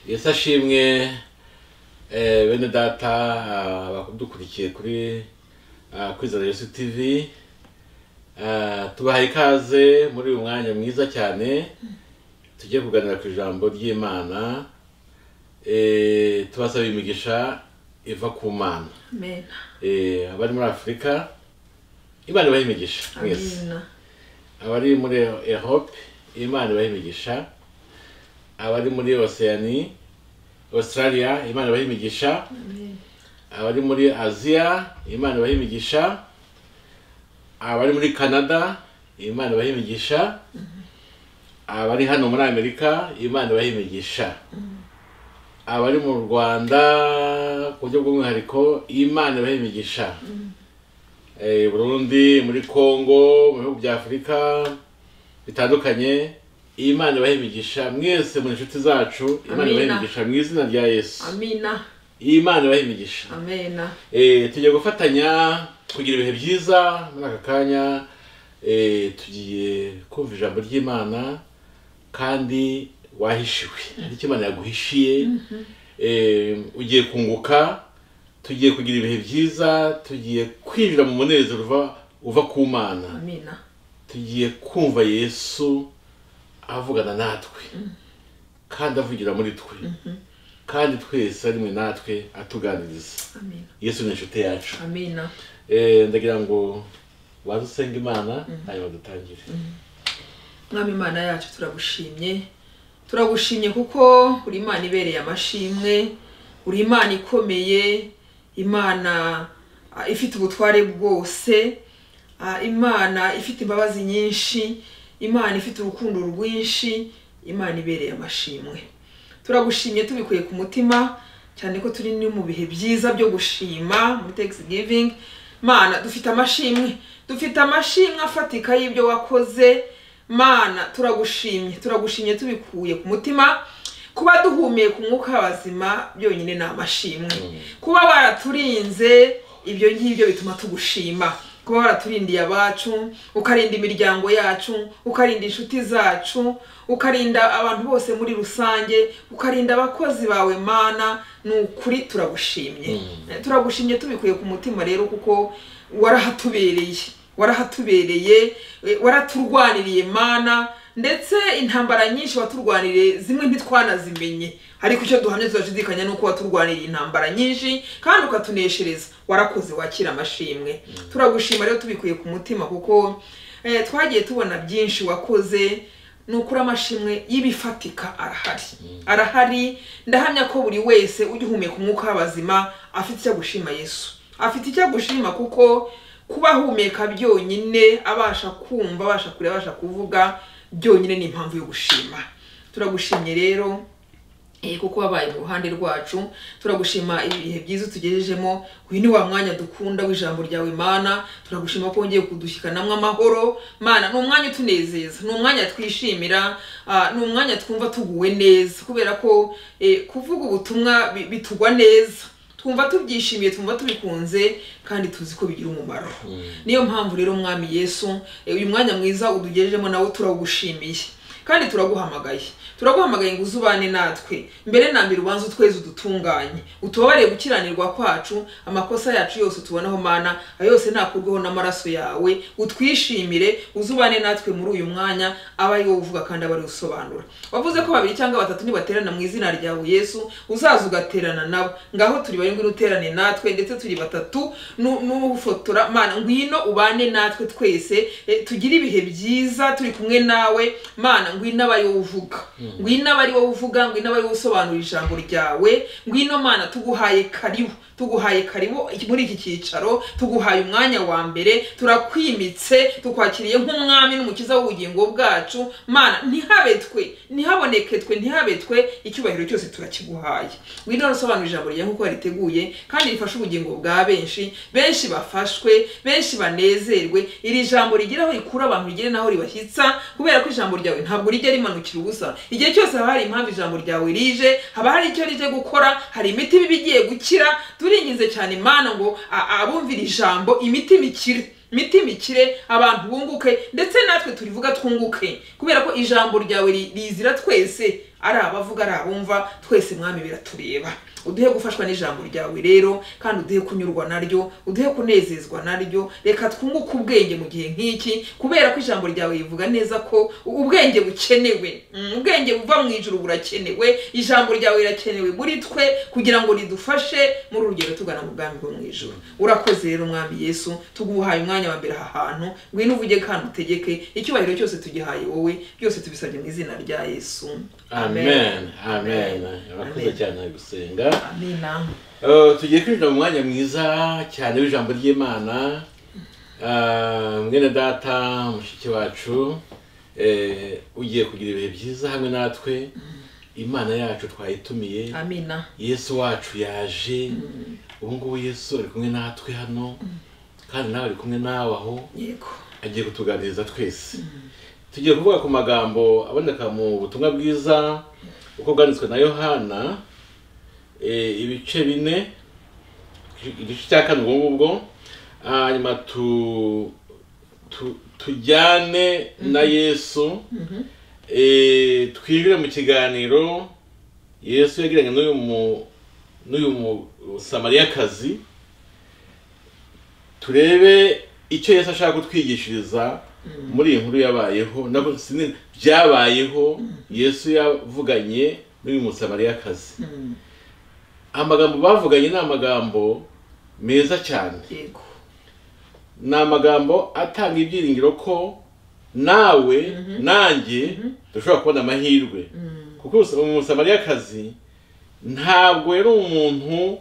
yesu ashimwe eh, bene data ah, bakudukurikiye kuri ah, kwizera yesu tv Ah, tubahaye ikaze muri uyu mwanya mwiza cyane tujye kuganira ku ijambo ry'imana Eh, tubasaba imigisha iva ku mana Amen. Eh, abari muri afurika imana ibahe imigisha mwese Amina. abari muri ehope imana ibaha imigisha abari muri oceani australia imana ibaha imigisha Amen. abari muri aziya imana ibaha imigisha abari muri canada imana ibaha imigisha abari hano muri amerika imana ibaha imigisha abari mu rwanda ku buryo bw'umwihariko imana ibaha imigisha Eh, burundi muri congo mu bihugu bya afurika bitandukanye imana ibaha imigisha mwese muri inshuti zacu imana ibaha Amina. imigisha mu izina rya yesu Amina. imana ibaha imigisha Amena. Eh, tugiye gufatanya kugira ibihe byiza muri aka kanya eh, tugiye kumva ijambo ry'imana kandi wahishiwe hari icyo imana yaguhishiye Eh, ugiye kunguka tugiye kugira ibihe byiza tugiye kwinjira mu munezero uva uva ku mana Amina. tugiye kumva yesu avugana natwe kandi avugira muri twe kandi twese ari mwe natwe atuganiriza Amina. yesu ni inshuti yacu Amina. Eh, ndagira ngo waze usenga imana hanyuma dutangire mwami imana yacu turagushimye turagushimye kuko uri imana ibereye amashimwe uri imana ikomeye imana ah, ifite ubutware bwose ah, imana ifite imbabazi nyinshi imana ifite urukundo rwinshi imana ibereye amashimwe turagushimye tubikuye ku mutima cyane ko turi ni mu bihe byiza byo gushima muri thanksgiving mana dufite amashimwe dufite amashimwe afatika y'ibyo wakoze mana turagushimye turagushimye tubikuye ku mutima kuba duhumeka umwuka w'abazima byonyine ni amashimwe kuba baraturinze ibyo ngibyo bituma tugushima kuba waraturindiye abacu ukarinda imiryango yacu ukarinda inshuti zacu ukarinda abantu bose muri rusange ukarinda abakozi bawe mana ni ukuri turagushimye turagushimye tubikuye ku mutima rero kuko warahatubereye warahatubereye e, waraturwaniriye mana ndetse intambara nyinshi waturwaniriye zimwe ntitwanazimenye ariko icyo duhamya tudashidikanya ni uko waturwaniriye intambara nyinshi kandi ukatuneshereza warakoze wakira amashimwe turagushima rero tubikuye ku mutima kuko eh, twagiye tubona byinshi wakoze ni ukuri amashimwe y'ibifatika arahari arahari ndahamya ko buri wese ujya uhumeka umwuka w'abazima afite icyo gushima yesu afite icyo gushima kuko kuba ahumeka byonyine abasha kumva abasha kureba abasha kuvuga byonyine ni impamvu yo gushima turagushimye rero Eh, kuko wabaye mu ruhande rwacu turagushima ibihe byiza tugejejemo uyu ni wa mwanya dukunda w'ijambo ryawe mana turagushima ko wongeye kudushyikanamo amahoro mana ni umwanya utunezeza ni umwanya twishimira ah, ni umwanya twumva tuguwe neza kubera ko eh, kuvuga ubutumwa bi- bitugwa neza twumva tubyishimiye twumva tubikunze kandi tuzi ko bigira umumaro niyo mpamvu rero mwami yesu eh, uyu mwanya mwiza udugejejemo nawe turawugushimiye kandi turaguhamagaye turaguhamagaye ngo uzubane natwe mbere na mbere ubanza utweze udutunganye utubabarire gukiranirwa kwacu amakosa yacu yose utubonaho mana ayo yose nakurweho n'amaraso yawe utwishimire uzubane natwe muri uyu mwanya aba ari wowe uvuga kandi aba ari we usobanura wavuze ko babiri cyangwa batatu nibaterana mu izina ryawe yesu uzaza ugaterana nabo ngaho turi barindwi n'uterane natwe ndetse turi batatu nu- n'ufotora mana ngwino ubane natwe twese eh, tugire ibihe byiza turi kumwe nawe mana ngwino aba ari wowe uvuga ngwino aba ari wowe uvuga ngwino aba ari wowe usobanura ijambo ryawe ngwino mana tuguhaye karibu tuguhaye karibu muri iki cyicaro tuguhaye umwanya wa mbere turakwimitse tukwakiriye nk'umwami n'umukiza w'ubugingo bwacu mana ntihabe twe ntihaboneke twe ntihabe twe icyubahiro cyose turakiguhaye ngwino usobanura ijambo ryawe nk'uko wariteguye kandi rifashe ubugingo bwa benshi benshi bafashwe benshi banezerwe iri jambo rigira aho rikura abantu rigere n'aho ribashyitsa kubera ko ijambo ryawe ntabwo rijya rimanukira ubusa igihe cyose haba hari impamvu ijambo ryawe rije haba hari icyo rije gukora hari imiti iba igiye gukira turinginze cyane imana ngo a- abumvira ijambo imiti mikire imiti mikire abantu bunguke ndetse natwe turivuga twunguke kubera ko ijambo ryawe ri- rizira twese ari abavuga ari abumva twese mwami biratureba uduhe gufashwa n'ijambo ryawe rero kandi uduhe kunyurwa naryo uduhe kunezezwa naryo reka twunguke ubwenge mu gihe nk'iki kubera ko ijambo ryawe rivuga neza ko ubwenge bukenewe Mm, ubwenge buva mu ijuru burakenewe ijambo ryawe rirakenewe muri twe kugira ngo ridufashe muri uru rugendo tugana mu bwami bwo mu ijuru urakoze rero mwami yesu tuguhaye umwanya wa mbere aha hantu ngwino uvuge kandi utegeke icyubahiro cyose tugihaye wowe byose tubisabye mu izina rya yesu amen amen urakoze cyane gusenga amina Eh, tugiye kwinjira mu mwanya mwiza cyane w'ijambo ry'imana Ah, mwene data mushiki wacu eh, ugiye kugira ibihe byiza hamwe natwe imana yacu twayitumiye amina yesu wacu yaje ubu ngubu yesu ari kumwe natwe hano kandi nawe ari kumwe nawe aho yego agiye kutuganiriza twese tugiye kuvuga ku magambo aboneka mu butumwa bwiza uko bwanditswe na yohana eh, ibice bine igice cya kane ubwo ngubwo hanyuma tu, tu, tujyane na yesu eh, twinjire mu kiganiro yesu yagiranye n'uyu mu n'uyu musamariyakazi turebe icyo yesu ashaka kutwigishiriza muri iyi nkuru yabayeho nabwo sinzi byabayeho yesu yavuganye n'uyu musamariyakazi Mm, amagambo bavuganye ni amagambo meza cyane yego ni amagambo atanga ibyiringiro ko nawe nanjye dushobora kubona amahirwe Mm, kuko umus- umusamariyakazi ntabwo yari umuntu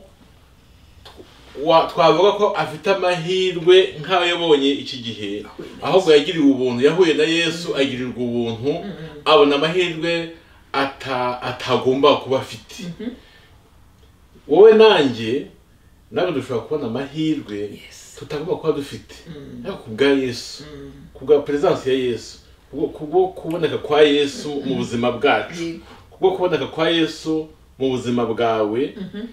wa- twavuga ko afite amahirwe nk'ayo yabonye iki gihe Ahuye na Yesu. ahubwo yagiriwe ubuntu yahuye na yesu agirirwa ubuntu abona amahirwe ata- atagomba kuba afite wowe nanjye ntabwo dushobora kubona amahirwe yes tutagomba kuba dufite Mm, ariko ku bwa yesu mm, ku bwa perezidansi ya yesu kubwo kubwo kuboneka kwa yesu mu buzima bwacu yego kubwo kuboneka kwa yesu mu buzima bwawe Mhm.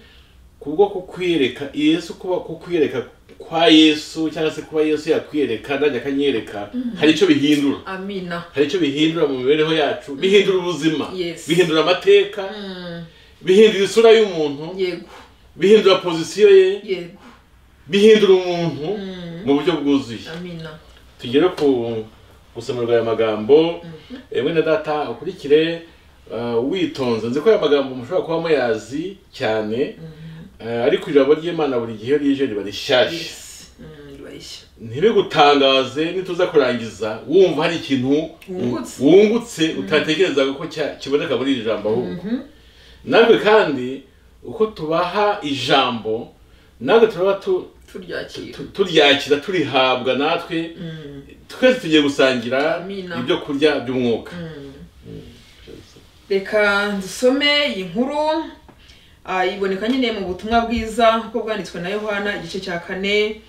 kubwo kukwiyereka yesu kuba kukwiyereka kwa yesu cyangwa se kuba yesu yakwiyereka nanjye akanyereka hari icyo bihindura amina hari icyo bihindura mu mibereho yacu bihindura ubuzima Yes. bihindura amateka Mm, bihindura isura y'umuntu yego bihindura pozisiyo ye yego bihindura umuntu Mm, mu buryo bwuzuye amina tugere ku gusomerwa aya magambo Eh, mwene data ukurikire eh, witonze nzi ko aya magambo mushobora kuba muyazi cyane eh, ariko ijambo ry'imana buri gihe iyo rije riba rishyashya yes Mm, ribashya ntibigutangaze nituza kurangiza wumva hari ikintu Wungutse. wungutse utatekerezaga ko cya- kiboneka muri iri jambo ahubwo natwe kandi uko tubaha ijambo natwe turaba tu- turyakira tu- turyakira turihabwa natwe Mm, twese tugiye gusangira Amina. ibyo kurya by'umwuka mm. reka dusome iyi nkuru Ah, iboneka nyine mu butumwa bwiza uko bwanditswe na yohana igice cya kane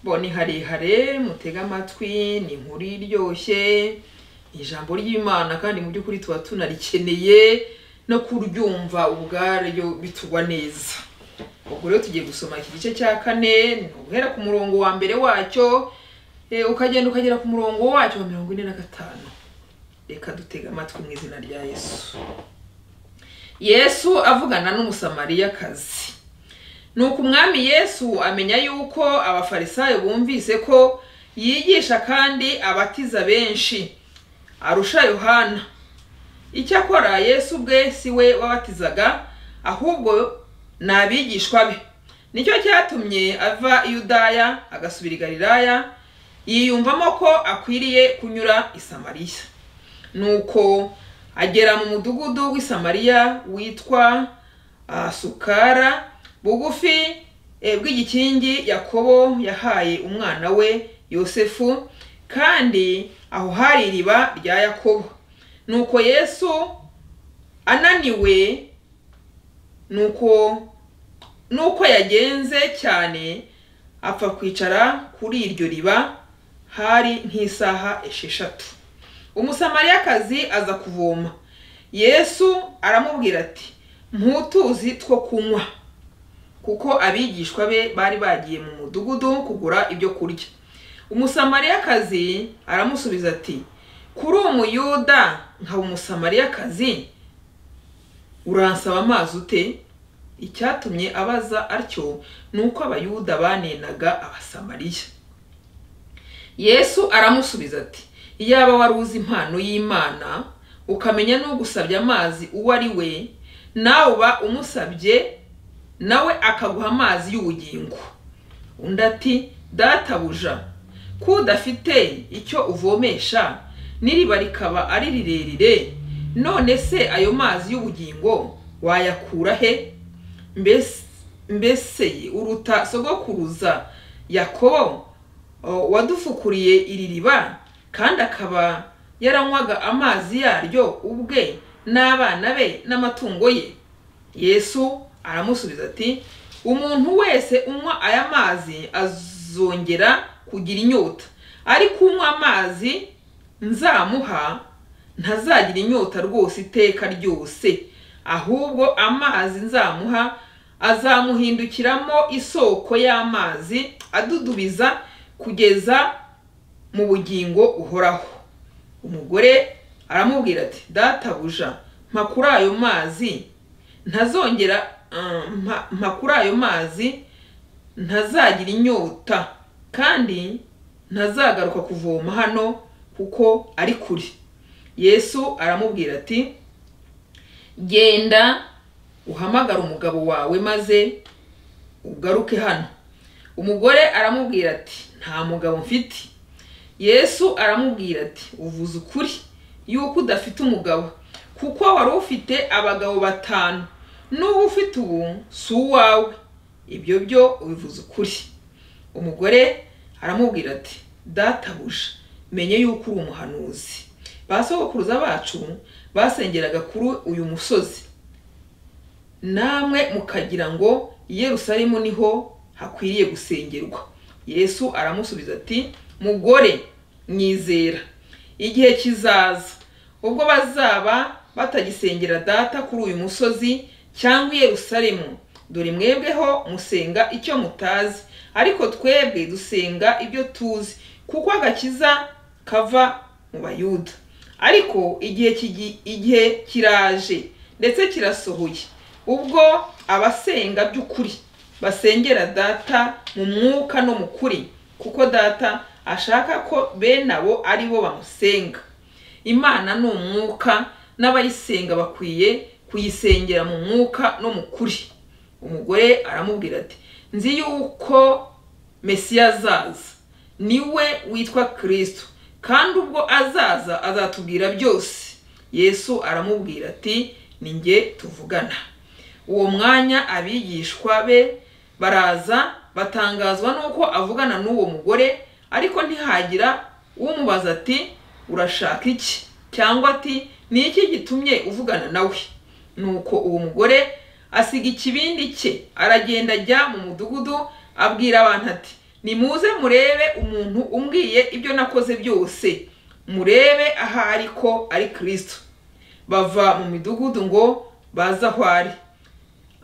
bo ni harehare mutega amatwi ni inkuru iryoshye ijambo ry'imana kandi mu by'ukuri tuba tunarikeneye no kuryumva ubwaryo bitugwa neza ubwo rero tugiye gusoma iki gice cya kane ni uguhera ku murongo wa mbere wacyo eh, ukagenda ukagera ku murongo wacyo wa mirongo ine na gatanu reka dutega amatwi mu izina rya yesu yesu avugana n'umusamariyakazi nuko umwami yesu amenya yuko abafarisayo bumvise ko yigisha kandi abatiza benshi arusha yohana icyakora yesu ubwe si we wabatizaga ahubwo ni abigishwa be nicyo cyatumye ava i yudaya agasubira i galilaya yiyumvamo ko akwiriye kunyura i samariya nuko agera mu mudugudu w'i samariya witwa ah, sukara bugufi eh, bw'igikingi yakobo yahaye umwana we yosefu kandi aho hari iriba rya yakobo nuko yesu ananiwe nuko nuko yagenze cyane apfa kwicara kuri iryo riba hari nk'isaha esheshatu umusamariyakazi aza kuvoma yesu aramubwira ati ntutuzi two kunywa kuko abigishwa be bari bagiye mu mudugudu kugura ibyo kurya umusamariyakazi aramusubiza ati kuri umuyuda nka umusamariyakazi uransaba amazi ute icyatumye abaza atyo ni uko abayuda banenaga abasamariya yesu aramusubiza ati iyaba wari uzi impano y'imana ukamenya n'ugusabye amazi uwo ari we nawe uba umusabye nawe akaguha amazi y'ubugingo undi ati databuja ko udafite icyo uvomesha n'iriba rikaba ari rirerire none se ayo mazi y'ubugingo wayakura he Mbes- mbese uruta sogokuruza yakobo o, wadufukuriye iri riba kandi akaba yaranywaga amazi yaryo ubwe n'abana be n'amatungo ye yesu aramusubiza ati umuntu wese unywa aya mazi azongera kugira inyota ariko unywa amazi nzamuha ntazagira inyota rwose iteka ryose ahubwo amazi nzamuha azamuhindukiramo isoko y'amazi adudubiza kugeza mu bugingo uhoraho umugore aramubwira ati databuja mpa kuri ayo mazi ntazongera um, mpa- mpa kuri ayo mazi ntazagira inyota kandi ntazagaruka kuvoma hano kuko ari kure yesu aramubwira ati genda uhamagare umugabo wawe maze ugaruke hano umugore aramubwira ati nta mugabo mfite yesu aramubwira ati uvuze ukuri yuko udafite umugabo kuko wari ufite abagabo batanu n'uwo ufite ubu si uwawe ibyo byo ubivuze ukuri umugore aramubwira ati databuja menye yuko uri umuhanuzi ba sogokuruza bacu basengeraga kuri uyu musozi namwe mukagira ngo i yerusalemu niho hakwiriye gusengerwa yesu aramusubiza ati mugore nyizera igihe kizaza ubwo bazaba batagisengera data kuri uyu musozi cyangwa i yerusalemu dore mwebweho musenga icyo mutazi ariko twebwe dusenga ibyo tuzi kuko agakiza kava mu bayuda ariko igihe kigi- igihe kiraje ndetse kirasohoye ubwo abasenga by'ukuri basengera data mu mwuka no mu kuri kuko data ashaka ko bene abo ari bo bamusenga imana ni umwuka n'abayisenga bakwiye kuyisengera mu mwuka no mu kuri umugore aramubwira ati nzi yuko mesiya azaza niwe witwa kirisito kandi ubwo azaza azatubwira byose yesu aramubwira ati ni njye tuvugana uwo mwanya abigishwa be baraza batangazwa n'uko avugana n'uwo mugore ariko ntihagira umubaza ati urashaka iki cyangwa ati ni iki gitumye uvugana nawe nuko uwo mugore asiga ikibindi cye aragenda ajya mu mudugudu abwira abantu ati nimuze murebe umuntu umbwiye ibyo nakoze byose murebe ahari ko ari kirisito bava mu midugudu ngo baze aho ari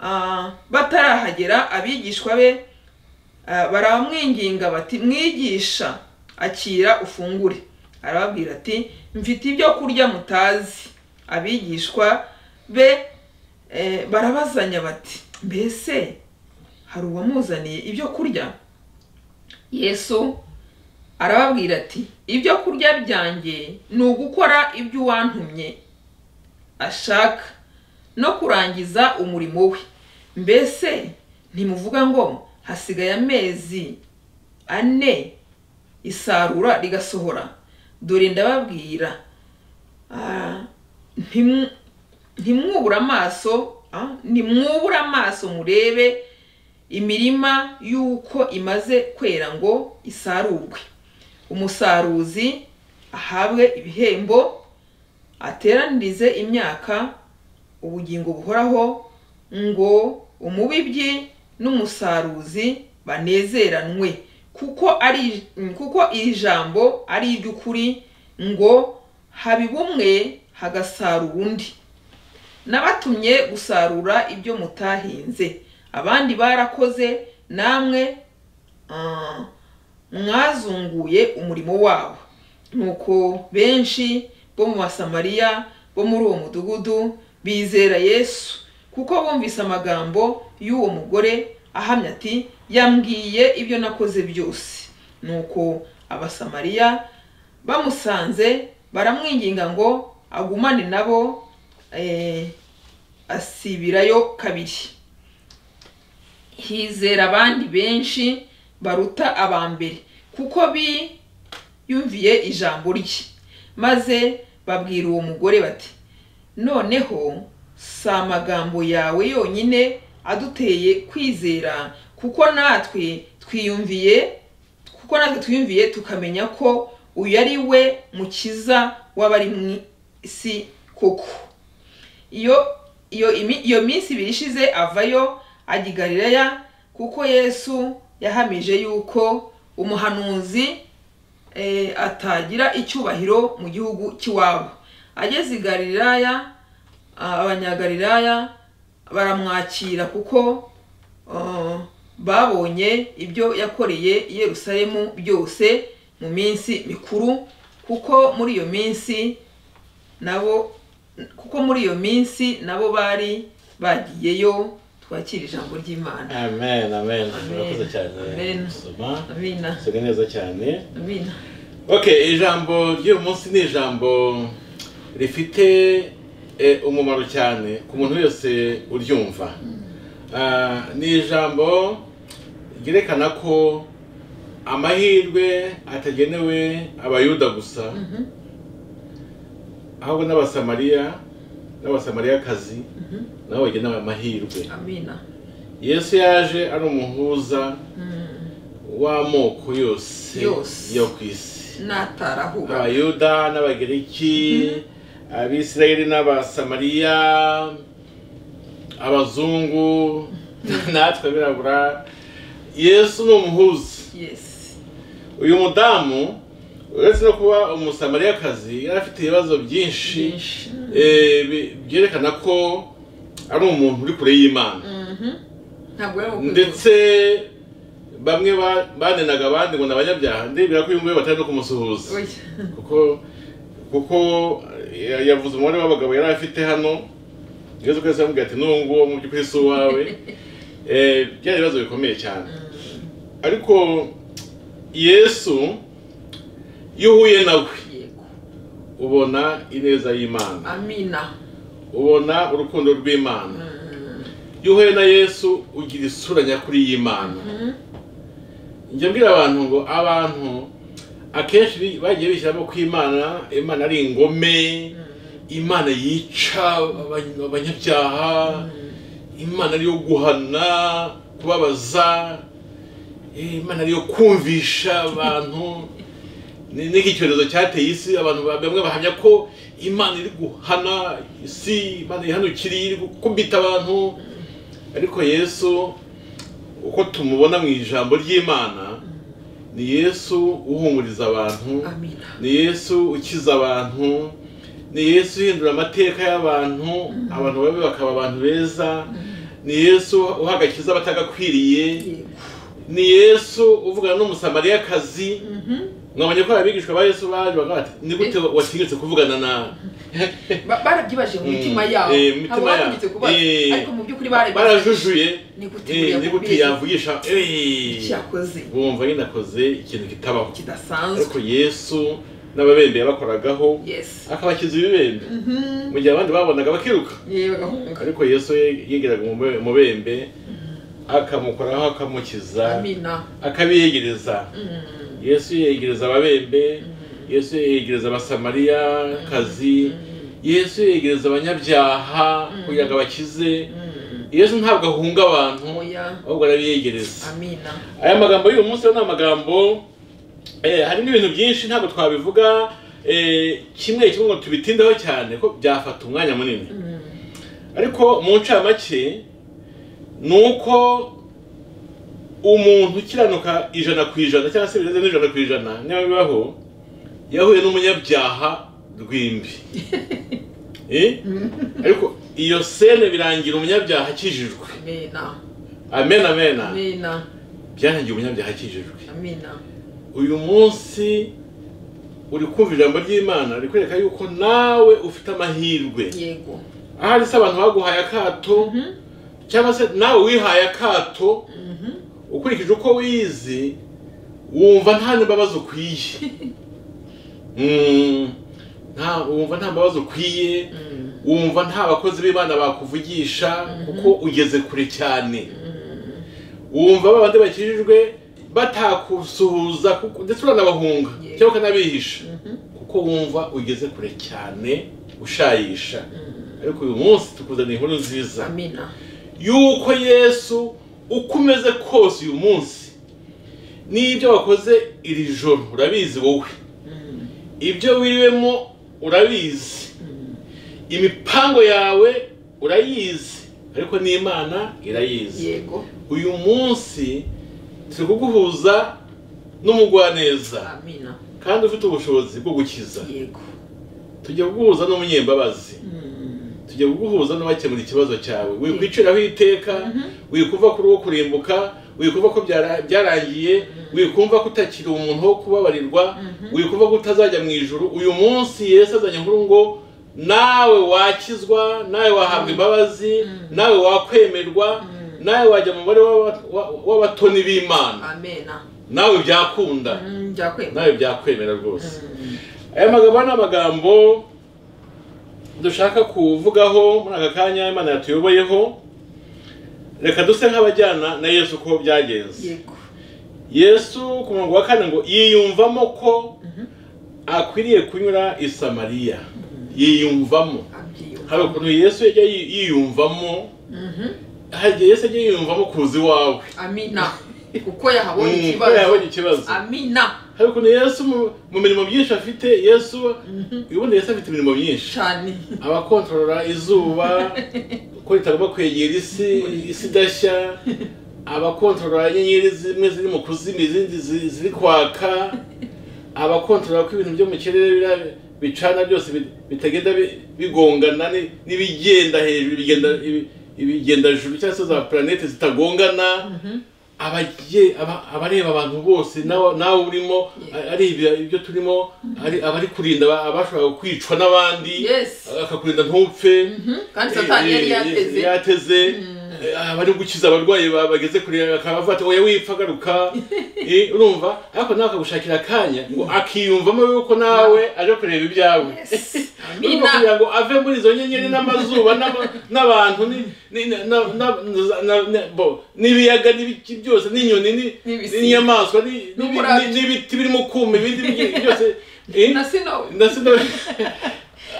Ah, batarahagera abigishwa be ah, baramwinginga bati mwigisha akira ufungure arababwira ati mfite ibyo kurya mutazi abigishwa be eh, barabazanya bati mbese hari uwamuzaniye ibyo kurya yesu arababwira ati ibyo kurya byanjye ni ugukora ibyo uwantumye ashaka no kurangiza umurimo we mbese ntimuvuga ngo hasigaye amezi ane isarura rigasohora dore ndababwira ah, ntimu- ntimwubure amaso ah, ntimwubure amaso murebe imirima y'uko imaze kwera ngo isarurwe umusaruzi ahabwe ibihembo ateranirize imyaka ubugingo buhoraho ngo umubibyi n'umusaruzi banezeranwe kuko ari kuko iri jambo ari iry'ukuri ngo haba bumwe hagasarura undi nabatumye gusarura ibyo mutahinze abandi barakoze namwe ah, mwazunguye umurimo wabo nuko benshi bo mu basamariya bo muri uwo mudugudu bizera yesu kuko bumvise amagambo y'uwo mugore ahamya ati yambwiye ibyo nakoze byose nuko abasamariya bamusanze baramwinginga ngo agumane nabo eh, asibirayo kabiri hizera abandi benshi baruta aba mbere kuko biyumviye ijambo rye maze babwira uwo mugore bati noneho si amagambo yawe yonyine aduteye kwizera kuko natwe twiyumviye kuko natwe twiyumviye tukamenya ko uyu ari we mukiza w'abari mu isi koko iyo iyo imi- iyo minsi ibiri ishize avayo ajya i galilaya kuko yesu yahamije yuko umuhanuzi eh, atagira icyubahiro mu gihugu cy'iwabo ageze i galilaya ah, abanyagalilaya baramwakira kuko ah, babonye ibyo yakoreye i yerusalemu byose mu minsi mikuru kuko muri iyo minsi nabo kuko muri iyo minsi nabo bari bagiyeyo twakira ijambo ry'imana amen amen murakoze cyane Amen. gusoma abina musoge neza cyane abina okay ijambo ry'uyu munsi ni ijambo rifite eh, umumaro cyane ku muntu wese uryumva Ah, ni ijambo ryerekana ko amahirwe atagenewe abayuda gusa ahubwo n'abasamariya n'abasamariyakazi nabo bagenewe amahirwe abina yesu yaje ari umuhuza w'amoko yose Yose. yo ku isi natarahura abayuda n'abagiriki abisirayeli n'abasamariya abazungu natwe abirabura yesu ni umuhuza yes uyu mudamu uretse no kuba umusamariyakazi yari afite ibibazo byinshi byinshi eh, bi- byerekana ko ari umuntu uri kure y'imana ntabwo yari ukwifuza ndetse bamwe ba- banenaga abandi ngo ni abanyabyaha ndibwira ko uyu nguyu batari no kumusuhuza Oya. kuko kuko ya- yavuze umubare w'abagabo yari afite hano yesu kwezi yamubwira ati n'uwo nguwo mu by'ukuri si uwawe Eh, byari ibibazo bikomeye cyane ariko yesu iyo uhuye nawe yego ubona ineza y'imana amina ubona urukundo rw'imana iyo uhuye na yesu ugira isura nyakuri y'imana njya mbwira abantu ngo abantu akenshi bi- bagiye bishyiramo ko imana imana ari ingome imana yica abany- abanyabyaha imana ariyo guhana kubabaza eh, imana ariyo kumvisha abantu Ni- n'iki cyorezo cyateye isi abantu ba- bamwe bahamya ko imana iri guhana isi imana ihanukiriye iri gukubita abantu ariko yesu uko tumubona mu ijambo ry'imana ni yesu uhumuriza abantu amina ni yesu ukiza abantu ni yesu uhindura amateka y'abantu abantu babi bakaba abantu beza ni yesu uha agakiza abatagakwiriye yego ni yesu uvugana n'umusamariyakazi mwabonye ko abigishwa ba yesu baje bakavuga bati ni gute watinyutse kuvugana nawe Ba- barabyibaje mu mitima Mm, yabo eh, mu mitima ntabwo yabo. batinyutse kubaza Eh, ariko mu by'ukuri barabibaje barajujuye ni gute eh, buriya ni gute buriya yavugisha eh, cyakoze bumva nyine akoze ikintu kitabaho ariko kidasanzwe yesu n'ababembe yabakoragaho yes akabakiza ibibembe Mhm. mu gihe abandi babonaga bakiruka yewe bagahunga ariko yesu ye- yegeraga umube- umubembe akamukoraho akamukiza amina akabiyegereza Mm. yesu yegereza ababembe yesu yegereza abasamariya kazi yesu yegereza abanyabyaha kugira ngo abakize Mm. yesu ntabwo ahunga abantu Oya. ahubwo arabiyegereza amina aya magambo y'uyu munsi rero ni amagambo eh, harimo ibintu byinshi ntabwo twabivuga eh, kimwe kimwe ngo tubitindeho cyane ko byafata umwanya munini ariko mu ncamake ni uko umuntu ukiranuka ijana ku ijana cyangwa se birenze n'ijana ku ijana niba bibaho yahuye n'umunyabyaha rw'imbi Eh? ariko iyo sene birangira umunyabyaha akijijwe amina amen amen amina byarangiye umunyabyaha akijijwe amina uyu munsi uri kumva ijambo ry'imana rikwereka yuko nawe ufite amahirwe yego ahari se abantu baguhaye akato cyangwa se nawe wihaye akato ukurikije uko wize wumva nta n'imbabazi ukwiye Mm, nta wumva nta mbabazi ukwiye wumva nta bakozi b'imana bakuvugisha kuko ugeze kure cyane wumva babandi bakijijwe batakusuhuza kuko- ndetse uranabahunga Yeah. cyangwa ukanabihisha kuko wumva ugeze kure cyane ushayisha ariko uyu munsi tukuzaniye inkuru nziza amina yuko yesu uko umeze kose uyu munsi n'ibyo wakoze iri joro urabizi wowe ibyo wiriwemo urabizi imipango yawe urayizi ariko n'imana irayizi yego uyu munsi turi kuguhuza n'umugwaneza amina kandi ufite ubushobozi bwo gukiza yego tujya kuguhuza n'umunyembabazi Mm, tujya kuguhuza n'abakemura ikibazo cyawe wikwiciraho iteka wikumva ko uriho kurimbuka wikumva ko byara- byarangiye wikumva ko utakiri umuntu wo kubabarirwa wikumva ko utazajya mu ijuru uyu munsi yesu azanye inkuru ngo nawe wakizwa nawe wahabwa imbabazi nawe wakwemerwa nawe wajya mu mubare w'aba- wa- w'abatoni b'imana amena nawe byakunda Mm, byakwemera nawe byakwemera rwose aya magambo ni amagambo dushaka kuvugaho muri aka kanya imana yatuyoboyeho reka duse nk'abajyana na yesu uko byagenze yego yesu ku murongo wa kane ngo yiyumvamo ko akwiriye kunyura i samariya yiyumvamo abyiyumva hari ukuntu yesu yajya yi- yiyumvamo hari igihe yesu yajya yiyumvamo kuza iwawe amina kuko yahabonye Mm, kuko ikibazo yabonye ikibazo amina hari ukuntu yesu mu- mu mirimo myinshi afite yesu ubundi yesu afite imirimo myinshi cyane abakontorora izuba ko ritagomba kwegera isi isi idashya abakontorora inyenyeri zimwe ziri mu kuzima izindi zi- ziri kwaka abakontorora ko ibintu byo mu kirere bira- bicana byose bi- bitagenda bi- bigongana ni- n'ibigenda hejuru ibigenda ibi- ibigenda juru cyangwa se za planete zitagongana abagiye aba- abareba abantu bose nawe nawe urimo a- ari ibi- ibyo turimo ari abari kurinda aba- abashobora kwicwa n'abandi yes akakurinda ntupfe kandi satani yari yateze yateze Eh, abari gukiza abarwayi ba- bageze kure akabavuga ati oya wipfa garuka Eh, urumva ariko nawe akagushakira akanya ngo akiyumvamo yuko nawe aje kureba ibyawe Yes. Urumva amina kugira ngo ave muri izo nyenyeri n'amazuba n'aba- n'abantu ni- ni- na- na- na- na- na- bo, n'ibiyaga n'ibiki byose n'inyoni ni- N'ibisiga. n'inyamaswa ni- ni- N'umurabyo. ni- n'ibiti birimo kuma ibindi bi- byose Eh, na sino ndetse na-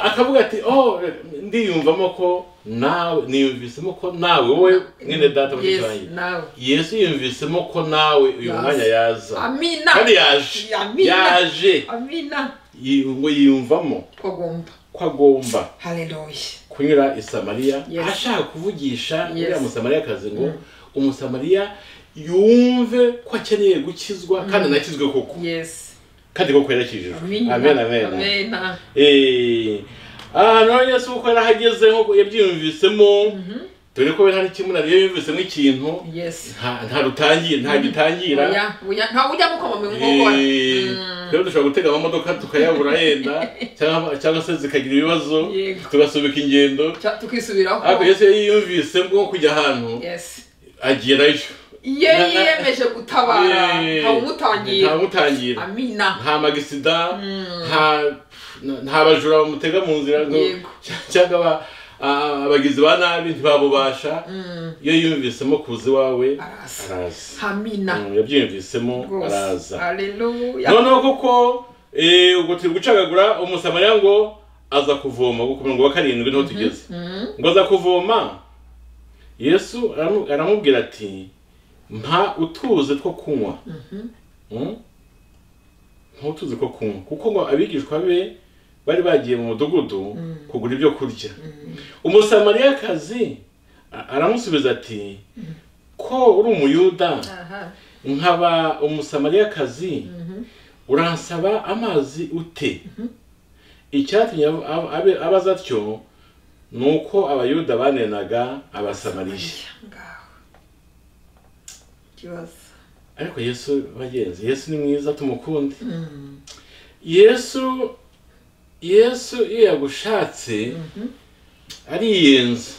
akavuga ati oh ndiyumvamo ko nawe niyumvisemo ko nawe wowe mwene data muri yes cyanjye nawe yesu yumvisemo ko nawe uyu Yaza. mwanya yaza amina kandi yaje Amina. yaje amina Yi- ngo yiyumvamo twagomba ko agomba haleluya kunyura i samariya Yes. ashaka kuvugisha Yes. uriya musamariyakazi ngo umusamariya yumve ko akeneye gukizwa kandi anakizwe koko yes kandi koko yarakijijwe amina amen amen amena Eh, ahantu ho yesu kuko yari ahageze nk'uko yabyiyumvisemo dore ko we nta n'ikimuna rero yumvisemo ikintu yes nta- nta rutangiye nta gitangira Oya, oya, nta ujya mukoma mu nkokora Eh, rero dushobora gutega amamodoka tukayabura yenda cyangwa cyangwa se zikagira ibibazo Yego. tugasubika ingendo Ca- tukisubiraho ariko yesu yari yiyumvisemo kujya ahantu yes agerayo iyo Na- na- yiyemeje gutabara Eh, ntawumutangira ntawumutangira. amina nta magisida nta nta bajura bamutega mu nzira ngo- Yego. cyangwa aba- a- abagizi ba nabi ntibabubasha iyo yumvisemo kuza iwawe Araza. araza amina Mm, yabyiyumvisemo rwose araza haleluya noneho koko eh, ubwo turi gucagagura umusamariya ngo aza kuvoma ubwo ku murongo wa karindwi niho tugeze ngo aza kuvoma yesu aramu- aramubwira ati mpa utuzi two kunywa Mm? mpa utuzi two kunywa kuko ngo abigishwa be bari bagiye mu mudugudu kugura ibyo kurya umusamariyakazi a- aramusubiza ati ko uri umuyuda aha nkaba umusamariyakazi uransaba amazi ute icyatumye ab- ab- abe- abaza atyo ni uko abayuda banenaga abasamariya ngaho ikibazo ariko yesu bagenzi yesu ni mwiza tumukunde yesu yesu iyo yagushatse ariyenza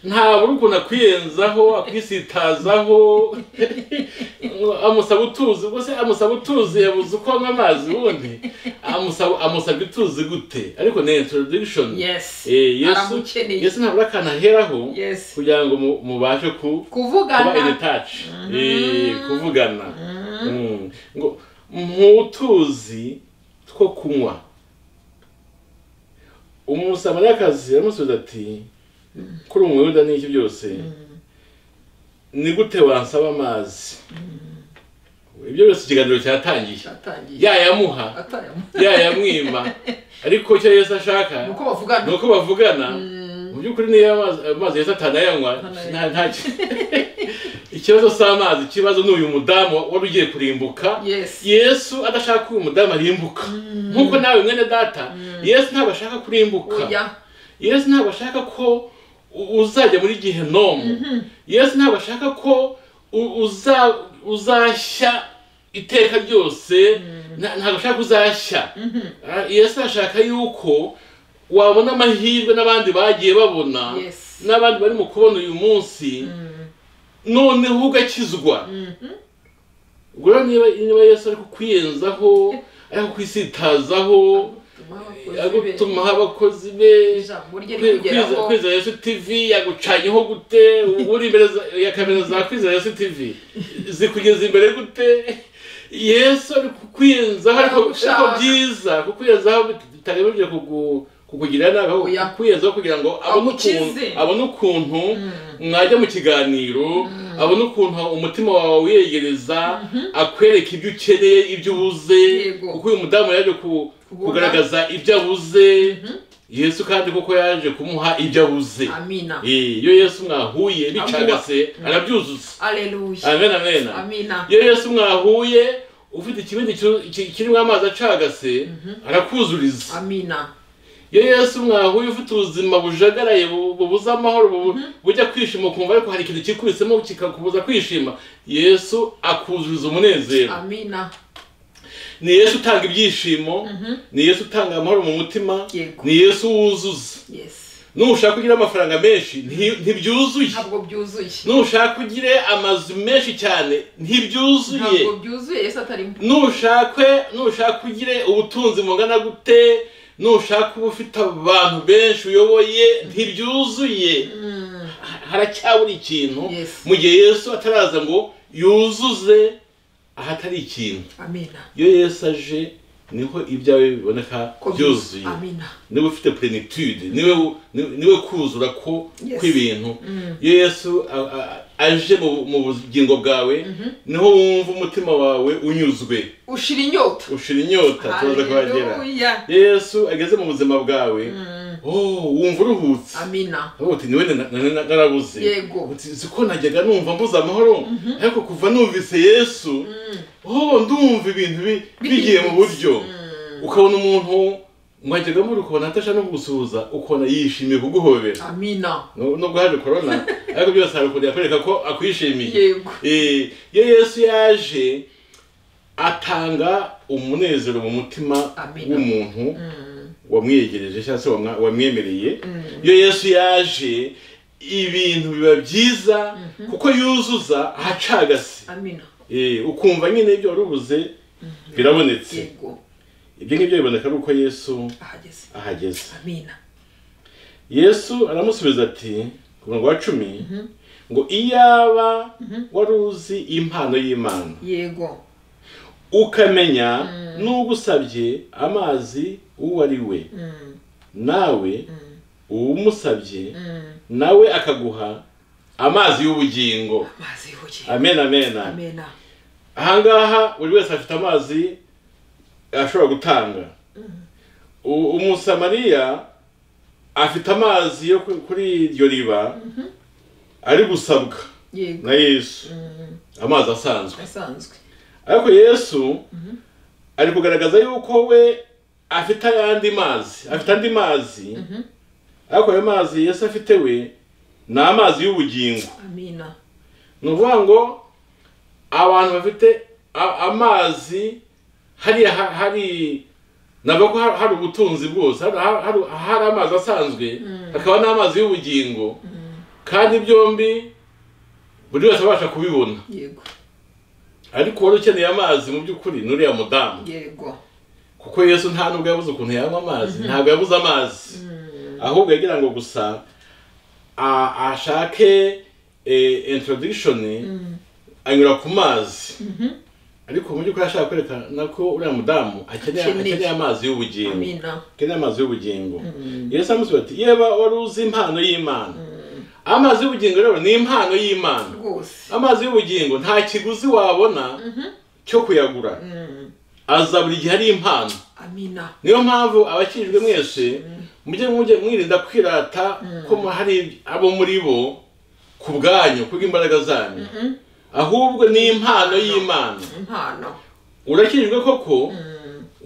ntabura ukuntu akwiyenzaho akwisitazaho ngo amusaba utuzi ubwo se amusaba utuzi yabuze uko anywa amazi ubundi amusaba amusaba ituzi gute ariko ni introduction Yes. Eh, yesu Aramukeneye. yesu ntabura akantu aheraho Yes. kugira ngo mu- mubashe ku kuba in kuvugana touch Eh, kuvugana Mm. ngo ntutuzi two kunywa umusamariyakazi aramusubiza ati kuri uwo muyuda n'iki byose ni gute wansaba amazi ibyo byose ikiganiro cyatangiye cyatangiye yayamuha atayamo yayamwima ariko icyo yesu ashaka nuko bavugana ni uko bavugana mu by'ukuri niyo amazi amazi yose atanayanywa Atanayanywa. nta- nta ki- ikibazo si amazi ikibazo ni uyu mudamu wari ugiye kurimbuka Yes. yesu adashaka ko uyu mudamu arimbuka nk'uko nawe mwene data yesu ntabwo ashaka kurimbuka oya yesu ntabwo ashaka ko u- uzajya muri gihenomu yesu ntabwo ashaka ko u- uza- uzashya iteka ryose nta- ntabwo ashaka ko uzashya Ah, yesu ashaka yuko wabona amahirwe n'abandi bagiye babona Yes. n'abandi bari mu kubona uyu munsi noneho ugakizwa ubwo rero niba niba yesu ari kukwiyenzaho ari kukwisitazaho ari gutuma tuma aho abakozi be ijambo rye Kwiza- rikugeraho kwizera yesu tv yagucanyeho gute ubu uri imbere za- ya kamera za kwizera yesu tv zikugeza imbere gute yesu ari kukwiyenzaho ariko Aragushaka. ariko byiza kukwiyenzaho bit- bitagamije kugu- kukugirira nabi ahubwo Oya. kukwiyenzaho kugira ngo abone ukuntu Agukize. abone ukuntu mwajya mu kiganiro abone ukuntu umutima wawe wiyegereza akwereka ibyo ukeneye ibyo ubuze Yego. kuko uyu mudamu yaje ku- Kubona. kugaragaza ibyo abuze yesu kandi koko yaje kumuha ibyo abuze amina Eh, iyo yesu mwahuye bicagase Amuha. arabyuzuza aleluya amen amen amina iyo yesu mwahuye ufite ikibindi kiru- ki- kirimo amazi acagase arakuzuriza amina iyo yesu mwahuye ufite ubuzima bujagaraye bu- bubuze amahoro bu- bujya kwishima ukumva ariko hari ikintu kikubisemo kikakubuza kwishima yesu akuzuriza umunezero amina ni yesu utanga ibyishimo ni yesu utanga amahoro mu mutima Yego. ni yesu wuzuza yes nushaka kugira amafaranga menshi nti- ntibyuzuye ntabwo byuzuye nushaka ugire amazu menshi cyane ntibyuzuye ntabwo byuzuye yesu atarimo nushakwe nushaka ugire ubutunzi bungana gute nushaka uba ufite abantu benshi uyoboye ntibyuzuye Ha- haracyabura ikintu Yes. mu gihe yesu ataraza ngo yuzuze ahatari ikintu amina iyo yesu aje niho ibyawe biboneka Ko byuzuye amina niwe ufite plenitude niwe ni- niwe kuzura ko Yes. kw'ibintu iyo yesu a- a- aje mu mu bugingo bwawe niho wumva umutima wawe unyuzwe ushira inyota ushira inyota tubaza ko bagera Haleluya. iyo yesu ageze mu buzima bwawe oh wumva uruhutse amina Aho uti niwe na- na- na- narabuze Yego. uti ziko najyaga numva mbuze amahoro ariko kuva numvise yesu oh ndumva ibintu bi- bigiye mu buryo ukabona umuntu mwajyaga muri ukabona atashaka no gusuhuza ukabona yishimiye kuguhobera amina Nu- nubwo haje korona ariko byose hari ukuntu yakwereka ko akwishimiye yego Eh, iyo yesu yaje atanga umunezero mu mutima Amina. w'umuntu wamwiyegereje cyangwa se wamwa- wamwemereye iyo yesu yaje ibintu biba byiza kuko yuzuza ahacagase amina Eh, ukumva nyine ibyo wari ubuze birabonetse yego ibyo ngibyo biboneka ari uko yesu ahageze ahageze amina yesu aramusubiza ati ku murongo wa cumi ngo iyaba wari uzi impano y'imana yego ukamenya n'ugusabye amazi uwo ari we nawe uwumusabye nawe akaguha amazi y'ubugingo amazi yubuye amen amen amena ahangaha buri wese afite amazi ashobora gutanga U- umusamariya afite amazi yo ku- kuri iryo riba ari gusabwa yego na yesu amazi asanzwe asanzwe ariko yesu ari kugaragaza yuko we afite ayandi mazi afite andi mazi ariko ayo mazi yesu afite we ni amazi y'ubugingo amina ni ukuvuga ngo abantu bafite a- amazi hariya ha- hari ntabwo ko hari- hari ubutunzi bwose hari- hari hari amazi asanzwe hakaba n'amazi y'ubugingo kandi byombi buri wese abasha kubibona yego ariko wari ukeneye amazi mu by'ukuri ni uriya mudamu yego kuko yesu nta nubwo yabuze ukuntu yanywa amazi ntabwo yabuze amazi ahubwo yagira ngo gusa a- ashake introduction anyura ku mazi ariko mu by'ukuri ashaka kwerekana ko uriya mudamu akeneye Akeneye. akeneye amazi y'ubugingo amina akeneye amazi y'ubugingo yesu amusubiza ati yeba wari uzi impano y'imana amazi y'ubugingo rero ni impano y'imana rwose amazi y'ubugingo nta kiguzi wabona cyo kuyagura aza buri gihe ari impano amina niyo mpamvu abakijwe mwese mujye mujye mwirinda kwirata ko mu- hari abo muri bo ku bwanyu kubw'imbaraga zanyu ahubwo ni impano y'imana impano urakijwe koko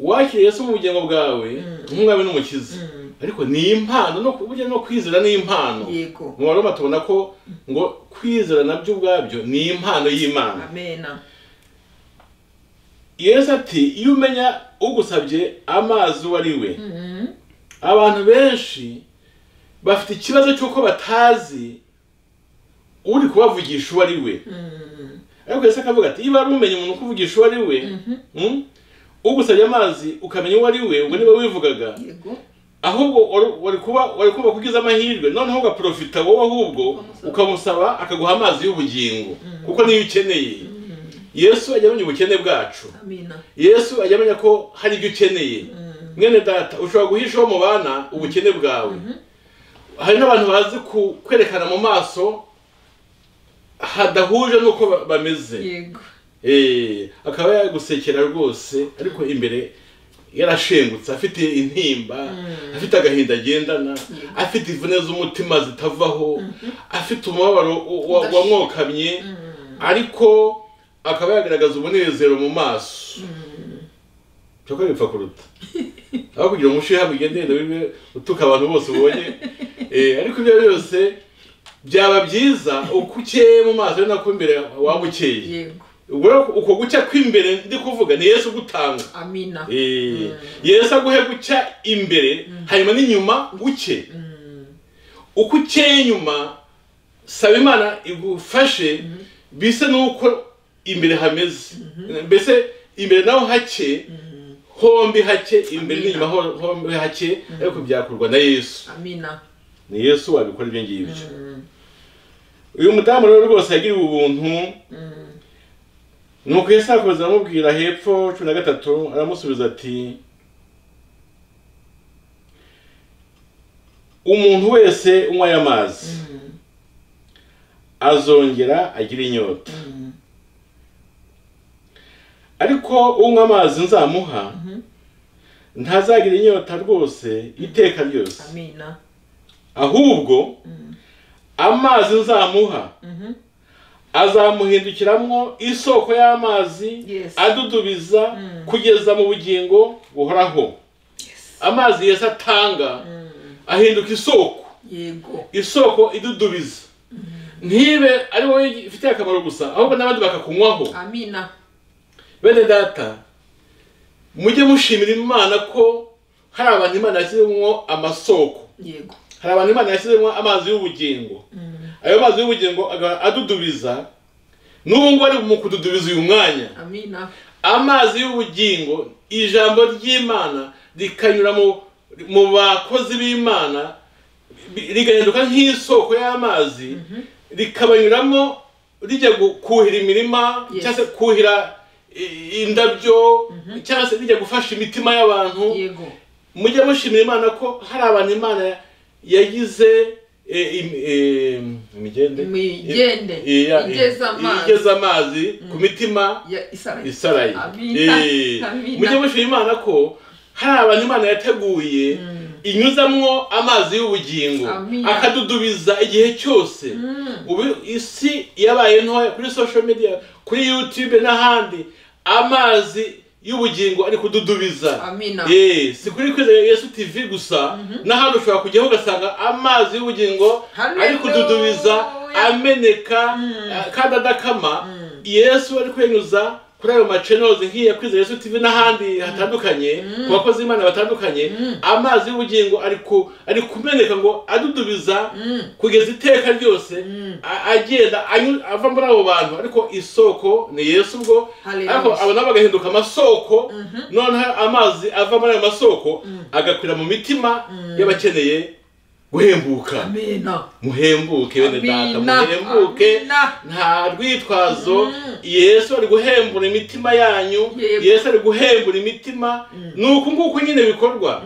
wakiriye Yesu mu bugingo bwawe nk'umwami n'umukiza ariko ni impano no ku- burya no kwizera ni impano yego mu baroma tubona ko ngo kwizera nabyo ubwabyo ni impano y'imana amena yesu ati iyo umenya ugusabye amazi uwo ari we abantu benshi bafite ikibazo cy'uko batazi uri kubavugisha uwo ari we ariko yesu akavuga ati niba wari umenye umuntu ukuvugisha uwo ari we mm, ugusabye amazi ukamenya uwo ari we ubwo niba wivugaga yego ahubwo wari- wari kuba wari kumva ko ugize amahirwe noneho ugaprofita wowe ahubwo ukamusaba akaguha amazi y'ubugingo kuko niyo ukeneye yesu ajya amenya ubukene bwacu amina yesu ajya amenya ko hari ibyo ukeneye mwene data ushobora guhishaho mu bana ubukene bwawe hari n'abantu bazi ku- kwerekana mu maso hadahuje n'uko ba- bameze yego Eh, akaba yagusekera rwose ariko imbere yarashengutse afite intimba afite agahinda agendana afite imvune z'umutima zitavaho afite umubabaro wa- wa- wamwokamye ariko akaba yagaragaza umunezero mu maso cyokora bipfa kuruta aho kugira ngo umushyuhe bigende wiwe utuka abantu bose ubonye Eh, ariko ibyo byose byaba byiza uko ukeye mu maso ari nako imbere waba ukeye yego ubwo rero uko gucya kw'imbere ndi kuvuga ni yesu gutanga amina Eh, yesu aguhe gucya imbere hanyuma n'inyuma uke uko ukeye inyuma saba imana igufashe bise n'uko imbere hameze mbese imbere naho hake hombi hake imbere Amina. n'inyuma ho- hombi hake ariko byakorwa na yesu amina ni yesu wabikora ibyo ngibyo uyu mudamu rero rwose yagiriwe ubuntu nuko yesu arakomeza aramubwira hepfo cumi na gatatu aramusubiza ati umuntu wese unywa aya mazi azongera agira inyota ariko unywa amazi nzamuha ntazagira inyota rwose iteka ryose amina ahubwo amazi nzamuha azamuhindukiramwo isoko y'amazi Yes. adudubiza kugeza mu bugingo buhoraho amazi yesu atanga ahinduka isoko yego isoko idudubiza ntibe ari wowe ifitiye akamaro gusa ahubwo n'abandi bakakunywaho amina bene data mujye mushimira imana ko hari abantu imana yashyizemo amasoko yego hari abantu imana yashyizemo amazi y'ubugingo ayo mazi y'ubugingo agahora adudubiza n'ubu ngubu ari mu kududubiza uyu mwanya amina amazi y'ubugingo ijambo ry'imana rikanyura mu, mu bakozi b'imana bi- rigahinduka nk'isoko y'amazi rikabanyuramo rijya gu- kuhira imirima Yes. cyangwa se kuhira i- indabyo cyangwa se rijya gufasha imitima y'abantu yego mujye mushimira imana ko hari abantu imana yagize e, im- e, imigende Imigende. I- iya- Igeza amazi. igeza amazi ku mitima ya isarayi isaraye Amina. Eh, Amina. mujye mushimira imana ko hari abantu imana yateguye inyuzamwo amazi y'ubugingo Amina. akadudubiza igihe cyose ubu isi yabaye ntoya kuri social media kuri youtube n'ahandi amazi y'ubugingo ari kududubiza amina Eh, si kuri kwizera yesu tv gusa n'ahandi ushobora kujyaho ugasanga amazi y'ubugingo Hallelujah. ari kududubiza ameneka eh, kandi adakama yesu ari kwenyuza kuri ayo macenoze nk'iya kwiza yesu tv n'ahandi hatandukanye ku bakozi b'imana batandukanye amazi y'ubugingo ari ku ari kumeneka ngo adudubiza kugeza iteka ryose a- agenda anyu- ava muri abo bantu ariko isoko ni yesu ubwo Hallelujah. ariko abo nabo bagahinduka amasoko noneho amazi ava muri ayo masoko agakwira mu mitima y'abakeneye guhembuka amena muhembuke bene data Amina, muhembuke amina. nta rwitwazo yesu ari guhembura imitima yanyu Yego. yesu ari guhembura imitima ni uku nguku nyine bikorwa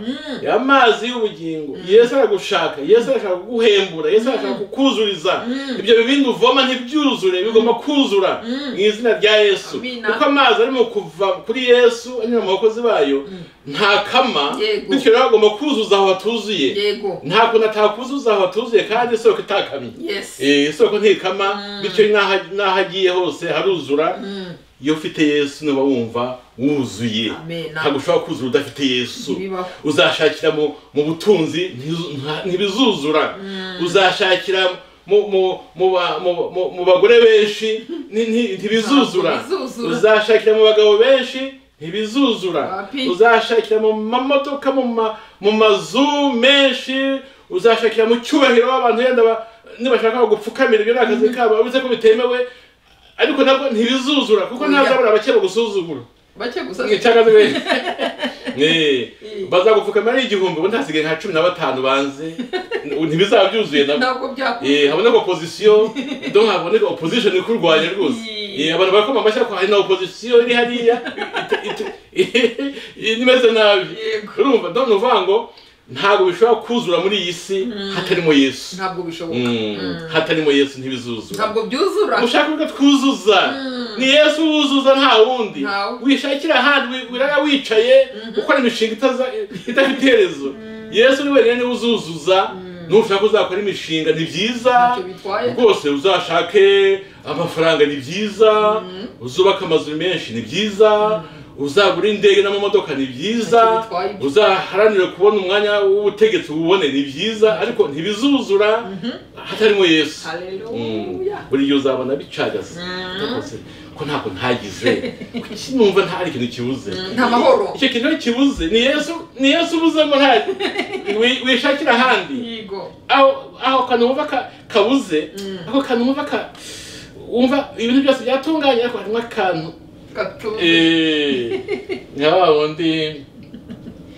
amazi y'ubugingo yesu aragushaka yesu arashaka kuguhembura yesu arashaka kukuzuriza ibyo bibindi uvoma ntibyuzure bigomba kuzura mu izina rya yesu Amina. kuko amazi arimo kuva kuri yesu anyura mu bakozi bayo nta kama Yego. bityo rero agomba kuzuza aho hatuzuye yego nta kuntu atakuzuza aho atuzuye kandi isoko itakamye yes Eh, isoko ntikama bityo n'aho n'aho agiye hose haruzura iyo ufite yesu niba wumva wuzuye Amen. ntabwo ushobora kuzura udafite yesu Ntibibaho. uzashakira mu mu butunzi ntizu- nta- ntibizuzura uzashakira mu mu mu ba- mu- mu- mu bagore benshi ni- ni- ntibizuzura Ntabwo bizuzura. uzashakira mu bagabo benshi ntibizuzura Papi. uzashakira mu mamodoka mu ma- mu mazu menshi uzashakira mu cyubahiro abantu yenda ba- nibashaka bagupfukamira ibyo ni akazi kabo uretse ko bitemewe ariko nabwo ntibizuzura kuko Oya. ntazabura abakeye bagusuzugura bake gusa cyangwa se bazagupfukamira ari igihumbi ubu ntasigaye nka cumi na batanu banze ntibizaba byuzuye nabo ntabwo byakunda Eh, haboneka opozisiyo do haboneka opozisiyo ni kurwanya rwose Yee. Eh, abantu bakoma amashyi ariko hari na opozisiyo iri hariya it- it- it- imeze nabi Yego. urumva do nuvuga ngo ntabwo bishobora kuzura muri iyi si hatarimo yesu ntabwo bishoboka Mm, hatarimo yesu ntibizuzura ntabwo byuzura ushaka ko twuzuza ni yesu wuzuza nta wundi Ntawe. wishakira ahandi wi- wirara wicaye ukora imishinga itaza- idafite iherezo yesu ni wenyine niwe uzuzuza nushaka uzakora imishinga ni byiza ntacyo bitwaye rwose uzashake amafaranga ni byiza uzubake amazu menshi ni byiza uzagura indege n'amamodoka ni Ntacyo byiza bitwaye ibyo. uzaharanire kubona umwanya w'ubutegetsi uwubone ni byiza ariko ntibizuzura hatarimo yesu Mm. haleluya buri gihe uzabona bicagaze Rwose, ko ntabwo ntagize Kuki numva nta hari ikintu kibuze nta mahoro. icyo kintu iyo kibuze ni yesu ni yesu ubuzemo nta wi- wishakira ahandi yego aho aho kantu wumva ka- kabuze ako kantu wumva ka wumva ibintu byose byatunganye ariko harimo akantu gatuza Eh, nka wa wundi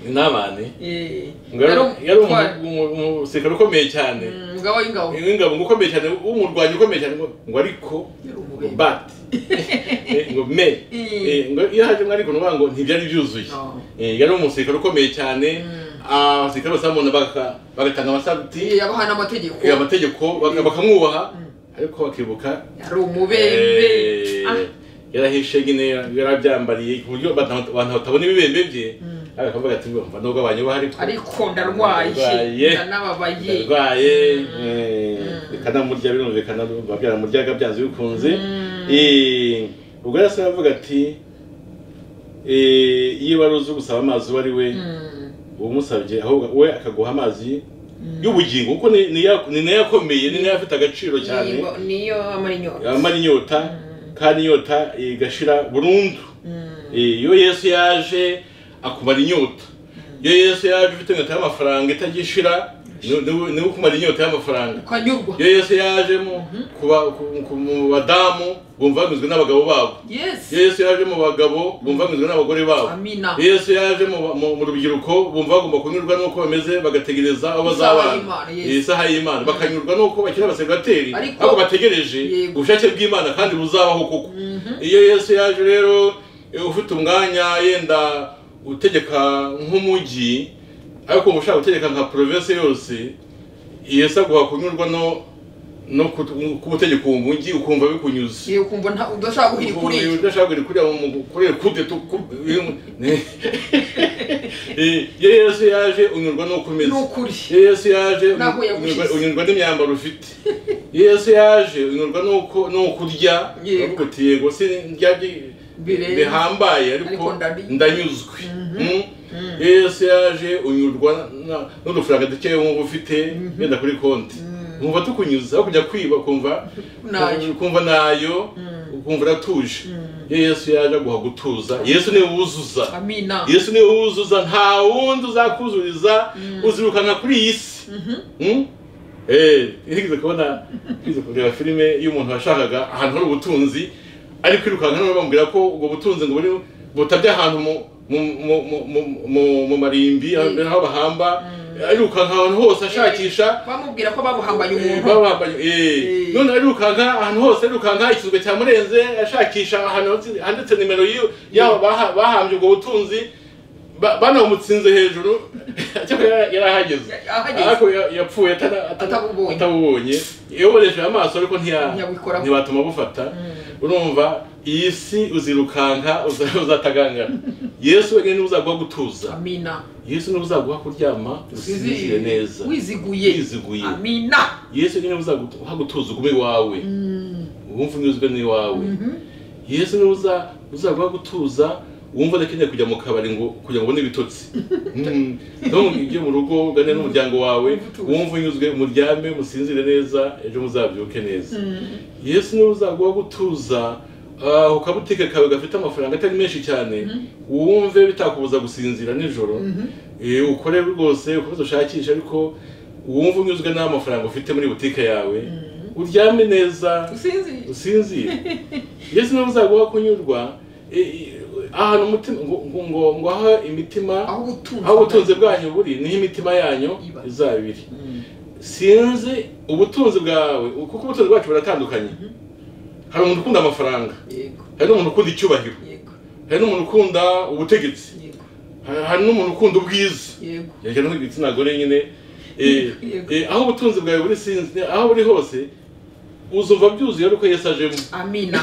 n'abandi Eh, yari yari yari umutware. umu- umu- umusirikare ukomeye cyane Mm, umugabo w'ingabo w'ingabo ngo ukomeye cyane w'umurwanyi ukomeye cyane ngo ngo ariko Yari ngo umubembe. but Eh, ngo me Eh, ngo iyo haje mwari ngo ngo ntibyari byuzuye No. Eh, yari umusirikare ukomeye cyane abasirikare bose bamubona baka- bagatanga amasabuti Eh, yabaha n'amategeko Eh, amategeko baka- bakamwubaha ariko bakibuka yari umubembe eh, Ah, yarahishe nyine yarabyambariye ku buryo abantu abantu batabona ibibembe bye akavuga ati ngo mba nubwo banyubaha ariko ariko ndarwaye Ndarwaye. ndanababaye arwaye bikanamurya birumvikana biba byaramuryaga byanze bikunze Eh, ubwo rero se aravuga ati eh, iyo wari uzi gusaba amazi uwo ari we Mm, umusabye ahubwo we akaguha amazi y'ubugingo kuko ni ni ya- ni nayo akomeye ni nayo afite agaciro cyane niyo- niyo amara inyota yamara inyota kandi inyota igashira burundu Eh, iyo yesu yaje akumara inyota iyo yesu yaje ufite inyota y'amafaranga itagishira ni- ni- niwe ukumara inyota y'amafaranga ukanyurwa iyo yesu yajemo ku ba- ku- ku- mu badamu bumva banyuzwe n'abagabo babo yes iyo yesu yaje mu bagabo bumva banyuzwe n'abagore babo amina iyo yesu yaje mu mu- mu rubyiruko bumva bagomba kunyurwa n'uko bameze bagategereza aho bazabana Isaha y'Imana, yes. isaha y'imana bakanyurwa n'uko bakiri abaseribateri Ariko- ahubwo bategereje Yego. ubushake bw'imana kandi buzabaho koko iyo yesu yaje rero eh, ufite umwanya yenda utegeka nk'umujyi ariko wumva ushaka gutegeka nka province yose yesu aguha kunyurwa no no ku- kubutegeka uwo mujyi ukumva bikunyuze iyo kumva nta- udashaka guhira kuri ubu iyo udashaka kujya kurya mu- kurira kude tu- ku- ni- Eh, iyo yesu yaje unyurwa n'uko umeze n'ukuri iyo yesu yaje uny- N'aho yagushyize. unyurwa- unyurwa n'imyambaro ufite iyo yesu yaje unyurwa n'uko n'uko urya Yego. avuga uti yego si ndya bi- Birenze. bihambaye Ariko ariko ndari- ndanyuzwe Mm. iyo yesu yaje unyurwa na- n'udufaranga dukeya wumva ufite yenda kuri konti nkumva tukunyuza aho kujya kwiba ukumva Nayo. ukumva nayo ukumva uratuje iyo yesu yaje aguha gutuza yesu niwe wuzuza amina yesu niwe wuzuza nta wundi uzakuzuriza uzirukanka kuri iyi si Mm? Eh, nigeze kubona nigeze kureba filime y'umuntu washakaga ahantu hari ubutunzi ari kwirukanka none bamubwira ko ubwo butunzi ngo buri butabye ahantu mu mu- mu- mu- mu- mu- mu marimbi aho bahamba arirukanka ahantu hose ashakisha bamubwira ko babuhambanye Eh, umuntu babambaye eh Eh. none arirukanka ahantu hose arirukanka ikizwe cyamurenze ashakisha ahantu hatsi- handitse nimero y'iyo- yabo baha- bahambye ubwo butunzi ba- banamutsinze hejuru cyakora yara- yari ahageze Ahageze. ariko ya- yapfuye atana- atana- Atabubonye. atabubonye yaboresheje amaso ariko ntiya- Ntiyabikoraho. ntibatuma bufata urumva iyi si uzirukanka uza- uzatagangana yesu wenyine niwe uzaguha gutuza amina yesu niwe uzaguha kuryama usinzire neza wiziguye Wiziguye. amina yesu niwe uzaguha gutuza ugume iwawe Mm. wumva unyuzwe n'iwawe yesu niwe uza- uzaguha gutuza wumva udakeneye kujya mu kabari ngo kugira ngo ubone ibitotsi Mm. no ujye mu rugo ugane n'umuryango wawe Wumva utuje. wumva unyuzwe muryame musinzire neza ejo muzabyuke neza Mm. yesu niwe uzaguha gutuza ah, ku kabutike kawe gafite amafaranga atari menshi cyane wumve bitakubuza gusinzira nijoro Eh, ukore rwose ukomeze ushakishe ariko wumve unyuzwe n'amafaranga ufite muri butike yawe uryame neza usinzi usinzire yesu niwe uzaguha kunyurwa Eh, eh, ahantu umutima ngo- ngo- ngo ngo aho imitima aho ubutunzi aho ubutunzi bwanyu buri niho imitima yanyu Iba. izaba iri sinzi ubutunzi bwawe kuko ubutunzi bwacu buratandukanye hari umuntu ukunda amafaranga yego hari n'umuntu ukunda icyubahiro yego hari n'umuntu ukunda ubutegetsi yego hari hari n'umuntu ukunda ubwiza yego yajya no igitsina gore nyine eh, Yego. eh, aho ubutunzi bwawe buri sinzi aho buri hose uzumva byuzuye ariko yesu ajemo amina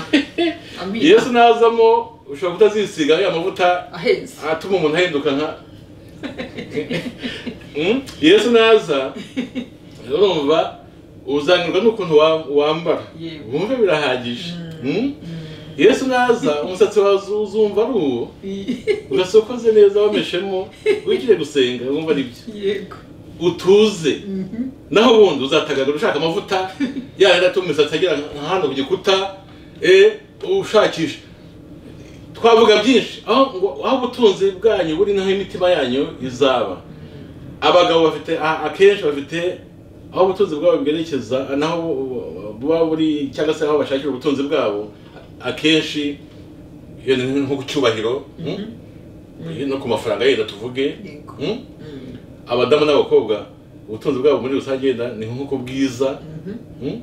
amina yesu nazamo ushobora kutazisiga ya mavuta ahetse atuma umuntu ahinduka nka Mm? yesu naza urumva uzanirwa n'ukuntu wa- wambara Yego. wumve birahagije Mm? yesu naza umusatsi wawe uzu- uzumva ari uwo urasokoze neza wameshemo wigire gusenga wumva ari byo yego utuze Mhm. naho ubundi uzatagagura ushaka amavuta yari atuma imisatsi agera nka hano ku gikuta eh, ushakisha twavuga byinshi aho ngo- aho ubutunzi bwanyu buri naho imitima yanyu izaba abagabo bafite a- akenshi bafite aho ubutunzi bwabo bwerekeza naho bu- buba buri cyangwa se aho bashakira ubutunzi bwabo akenshi iyo ni nko ku cyubahiro mm? no ku mafaranga yenda tuvuge Yego. mm? Mm. abadamu n'abakobwa ubutunzi bwabo muri rusange yenda ni nko ku bwiza Mhm. mm?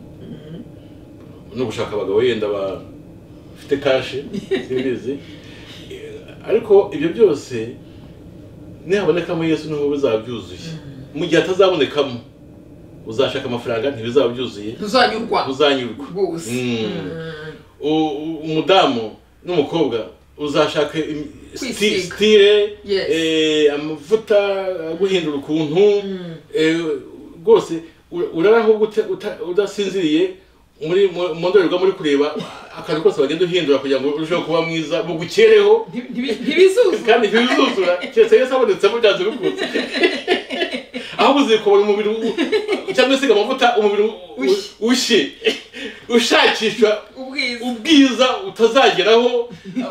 no gushaka abagabo yenda ba- bafite kashi simbizi Eh, ariko ibyo byose nihabonekamo yesu niho bizaba byuzuye mu gihe atazabonekamo uzashaka amafaranga ntibizaba byuzuye ntuzanyurwa uzanyurwa rwose Mm. Mm. U- u- umudamu n'umukobwa uzashaka im- sti- Kwisiga. stile Yes. eh, amavuta aguhindura ukuntu Mm. eh, rwose ura- uraraho gute- uta- udasinziriye muri mu mu ndorerwamo uri kureba akantu kose wagenda uhindura kugira ngo urusheho kuba mwiza bugukereho Ntibi- ntibi- ntibizuzura kandi ntibizuzura keretse yesu abonetsemo byanze bikunze ahubwo uzikobora umubiri u- cyangwa se amavuta umubiri u- u- Ushye. ushye ushakishwa ubwiza ubwiza utazageraho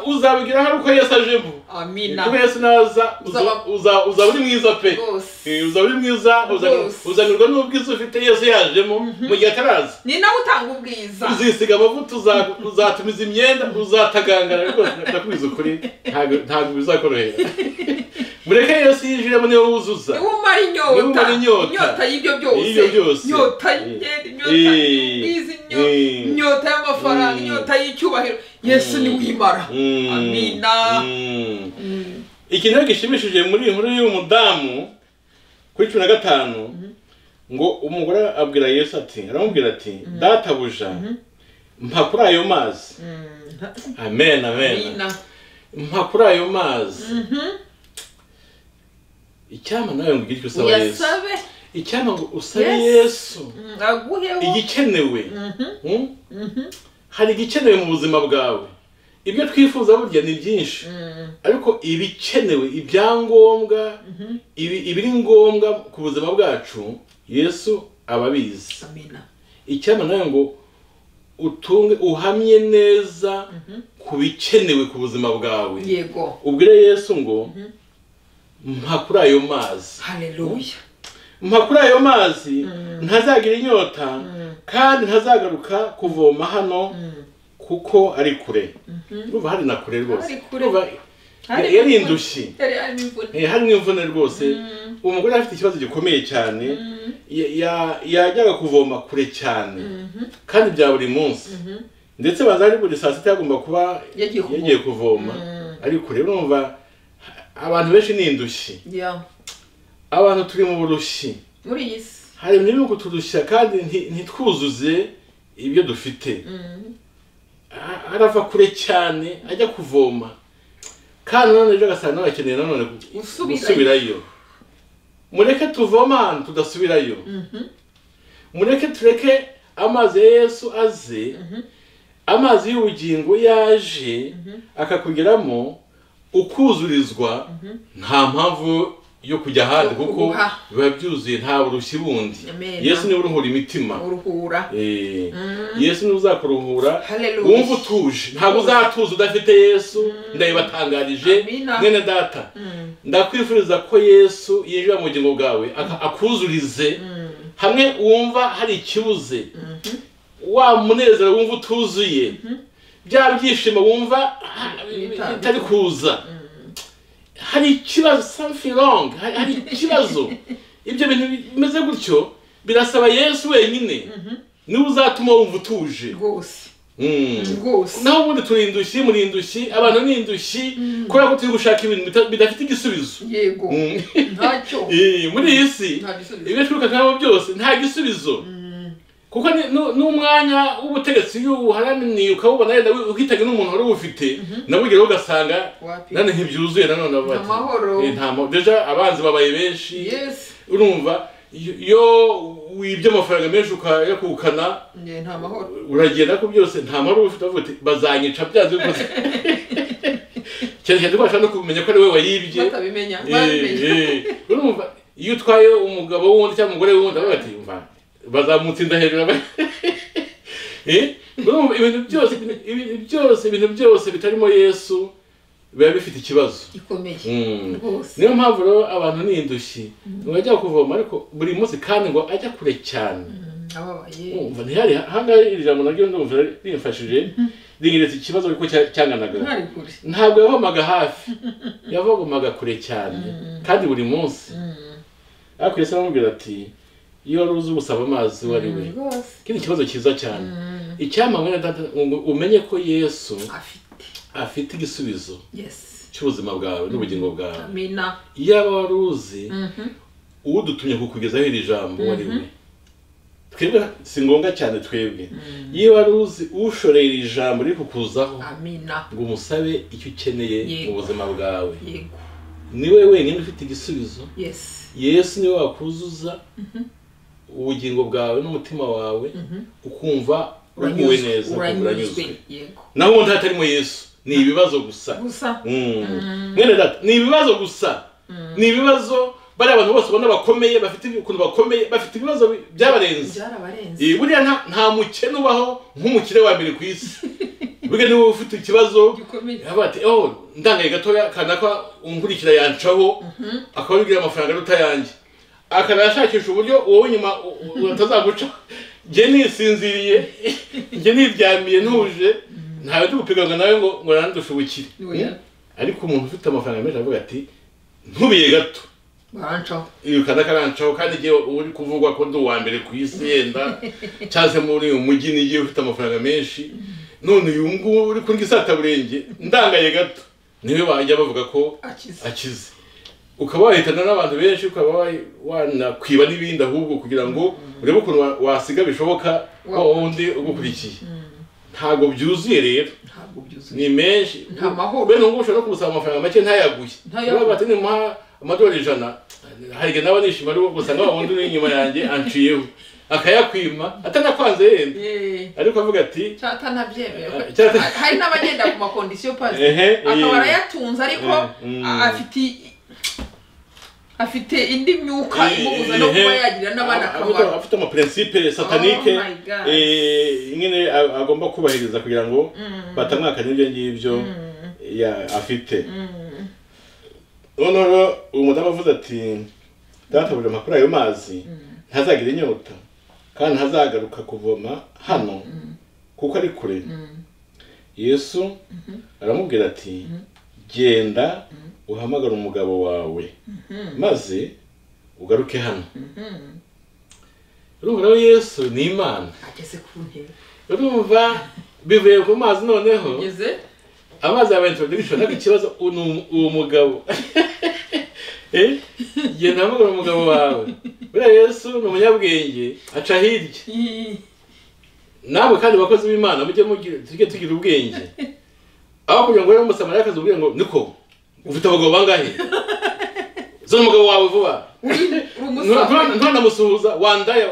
uzabigeraho ari uko yesu ajemo amina kuko yesu naza uza- Uzaba- uza- uzaba uri mwiza pe rwose Eh, uzaba uri mwiza uzanir- Rwose. uzanirwa n'ubwiza ufite yesu yajemo mu gihe ataraza ni nawe utanga ubwiza uzisiga amavuta uza- uzatumiza imyenda uzatagangara rwose ndakubwiza ukuri ntabwo- ntabwo bizakorohera mureke yesu yinjiremo niwe wuzuza niwe umara Niwe umara inyota inyota. inyota y'ibyo byose Y'ibyo byose. inyota y'ingendo inyota Eh. y'ubwiza inyo- Eh. inyota y'amafaranga Mm. inyota y'icyubahiro yesu niwe uyimara Mm. amina Mm. Mm. ikintu gishimishije muri iyi nkuru y'uyu mudamu kuri cumi na gatanu ngo umugore abwira yesu ati aramubwira ati databuja mpa kuri ayo mazi amen amen amina mpa kuri ayo mazi icyampa nawe mbwira icyo usaba yesu uyasabe icyampa ngo usabe Yes. yesu Mm, aguheho igikenewe Mhm. Mm? hari igikenewe mu buzima bwawe ibyo twifuza burya ni byinshi Mm. ariko ibikenewe ibyangombwa ibi- ibiri ngombwa ku buzima bwacu yesu ababizi amena icyampa nawe ngo utunge uhamye neza ku bikenewe ku buzima bwawe yego ubwire yesu ngo mpa kuri ayo mazi haleluya mpa kuri ayo mazi ntazagira inyota kandi ntazagaruka kuvoma hano kuko ari kure urumva hari na kure rwose Ari kure. Urumva, Hari- yari indushyi yari arimo imvune Eh, hari n'imvune rwose uwo mugore afite ikibazo gikomeye cyane ya- ya- yajyaga kuvoma kure cyane kandi bya buri munsi ndetse baza ari buri saa sita yagomba kuba Yagiye kuvoma. yagiye kuvoma ariko rero urumva abantu benshi ni indushyi ya abantu turi mu burushyi muri iyi si hari ibintu birimo kuturushya kandi nti- ntitwuzuze ibyo dufite A- arava kure cyane ajya kuvoma kandi nanone ejo agasanga nawe akeneye nanone gu- Gusubirayo. gusubirayo mureke tuvoma ahantu tudasubirayo mureke tureke amazi ya yesu aze amazi y'ubugingo yaje akakugeramo ukuzurizwa nta mpamvu yo kujya ahandi Yo kuko kuguha. biba byuzuye nta burushyi bundi Amen. yesu niwe uruhura imitima uruhura Eh, yesu niwe uzakuruhura Hallelujah. wumva utuje ntabwo uzatuza udafite yesu ndayibatangarije Amina. mwene data ndakwifuriza ko yesu yinjira mu bugingo bwawe aka- akuzurize hamwe wumva hari ikibuze wa munezero wumva utuzuye bya byishimo wumva ah, Bitandukanye. bitari kuza hari ikibazo something wrong hari hari ikibazo ibyo bintu bimeze gutyo birasaba yesu wenyine niwe uzatuma wumva utuje rwose Mm. rwose naho ubundi turi indushyi muri indushyi abantu ni indushyi kubera ko turi gushaka ibintu bita- bidafite igisubizo yego Mm. ntacyo Eh, muri iyi si nta gisubizo ibishoboka nk'abo byose nta gisubizo kuko ni- nu- n'umwanya w'ubutegetsi iyo uharananiye ukawubona wenda uhitaga n'umuntu wari uwufite nabugeraho ugasanga wapi nane ntibyuzuye nanone abo bati, amahoro. eh, nta mahoro deja abanzi babaye benshi yesi urumva iyo- iyo wibye amafaranga menshi ukayakukana njye nta mahoro uragenda ko byose nta mahoro ufite avuga uti bazanyica byanze bikunze cyerekeza ko bashaka no kumenya ko ari we wayibye batabimenya Eh, babimenya eh. urumva iyo utwaye umugabo w'undi cyangwa umugore w'undi baba bati umva bazamutsinda hejuru aba- Eh, urumva ibintu byose ibintu byose ibintu byose bitarimo yesu biba bifite ikibazo gikomeye Mm. rwose niyo mpamvu rero abantu ni indushyi ntibajya kuvoma ariko buri munsi kandi ngo ajya kure cyane Mm, ababaye umva ntihari ahangaha iri jambo naryo ndumva rimfashije ringeretse ikibazo ariko cya- cyanganaga ntari kure ntabwo yavomaga hafi yavomaga kure cyane kandi buri munsi ariko yesu aramubwira ati iyo wari uzi gusaba amazi uwo ari we rwose iki ni ikibazo cyiza cyane icyampa mwene data ngo umenye ko yesu afite afite igisubizo yesi cy'ubuzima bwawe n'ubugingo bwawe amina iyaba wari uzi udutumye kukugezaho iri jambo uwo ari we twebwe si ngombwa cyane twebwe iyo wari uzi ushoreye iri jambo riri kukuzaho amina ngo umusabe icyo ukeneye Yego. mu buzima bwawe yego niwe wenyine ufite igisubizo yesi yesu niwe wakuzuza ubugingo bwawe n'umutima wawe ukumva uguwe neza ukumva uranyuzwe yego naho ubundi hatarimo yesu ni ibibazo gusa gusa Mm. mwene data ni ibibazo gusa ni ibibazo bariya abantu bose ubona bakomeye bafite ukuntu bakomeye bafite ibibazo bi- byabarenze byarabarenze Eh, buriya nta- nta mukene ubaho nk'umukire wa mbere ku isi buriya niwe ufite ikibazo gikomeye Haba ati oh ndangaye gatoya kanaka unkurikira yancaho akaba yabwira amafaranga aruta yanjye akanashakisha uburyo wowe nyuma u- u- batazaguca njye nisinziriye njye niryamiye ntuje ntawe ndi gupiganwa nawe ngo ngo nandushe ubukire Oya. Mm? ariko umuntu ufite amafaranga menshi aravuga ati ntubiye gato barancaho iyo kanda karancaho kandi igihe uri kuvugwa ko ndi uwa mbere ku isi yenda cyangwa se muri uyu mujyi n'igihe ufite amafaranga menshi none uyu nguyu uri kuri isataburenge ndangaye gato niwe bajya bavuga ko akize akize ukaba wahitana n'abantu benshi ukaba wa- wanakwiba n'ibindi ahubwo kugira ngo urebe ukuntu wa- wasiga bishoboka Wa- wa wundi ugukurikiye ntabwo byuzuye rero ntabwo byuzuye ni menshi Nta mahoro. bene ubu ushobora no kumusaba amafaranga make ntayaguye Ntayaguye. Niba bati nimuha amadolari ijana hari igihe nawe nishima ari uwo gusa nk'aho undi uri inyuma yanjye anciyeho akayakwima atanakwanze yenda yeee ariko avuga ati cyatanabyemewe Eh, cyata- hari n'abagenda ku makondisiyo pazi Ehe, akaba eh. arayatunze ariko Eh, mm. afite i- afite indi myuka imubuza no kuba Ehe, yagirira n'abana a- afite- akamaro afite amapurinsipe satanike Oh my God. eh, nyine a- agomba kubahiriza kugira ngo batamwakane ibyo ngibyo ya- afite noneho uwo mudamu avuze ati data buri mpapuro ayo mazi ntazagira inyota kandi ntazagaruka kuvoma hano kuko ari kure yesu aramubwira ati genda uhamagara umugabo wawe maze ugaruke hano urumva rero yesu ni imana ageze ku ntebe urumva bivuye ku mazi noneho ageze amazi yabaye introduction ntabwo ikibazo uwo ni umu- uwo mugabo Eh? genda uhamagara umugabo wawe buriya yesu ni umunyabwenge aca hirya namwe kandi bakozi b'imana mujye mugira tujye tugira ubwenge aho kugira ngo rero umusamariyakazi ubwire ngo niko ufite abagabo bangahe zo umugabo wawe vuba uri umusaza ntanamusuhuza wandaya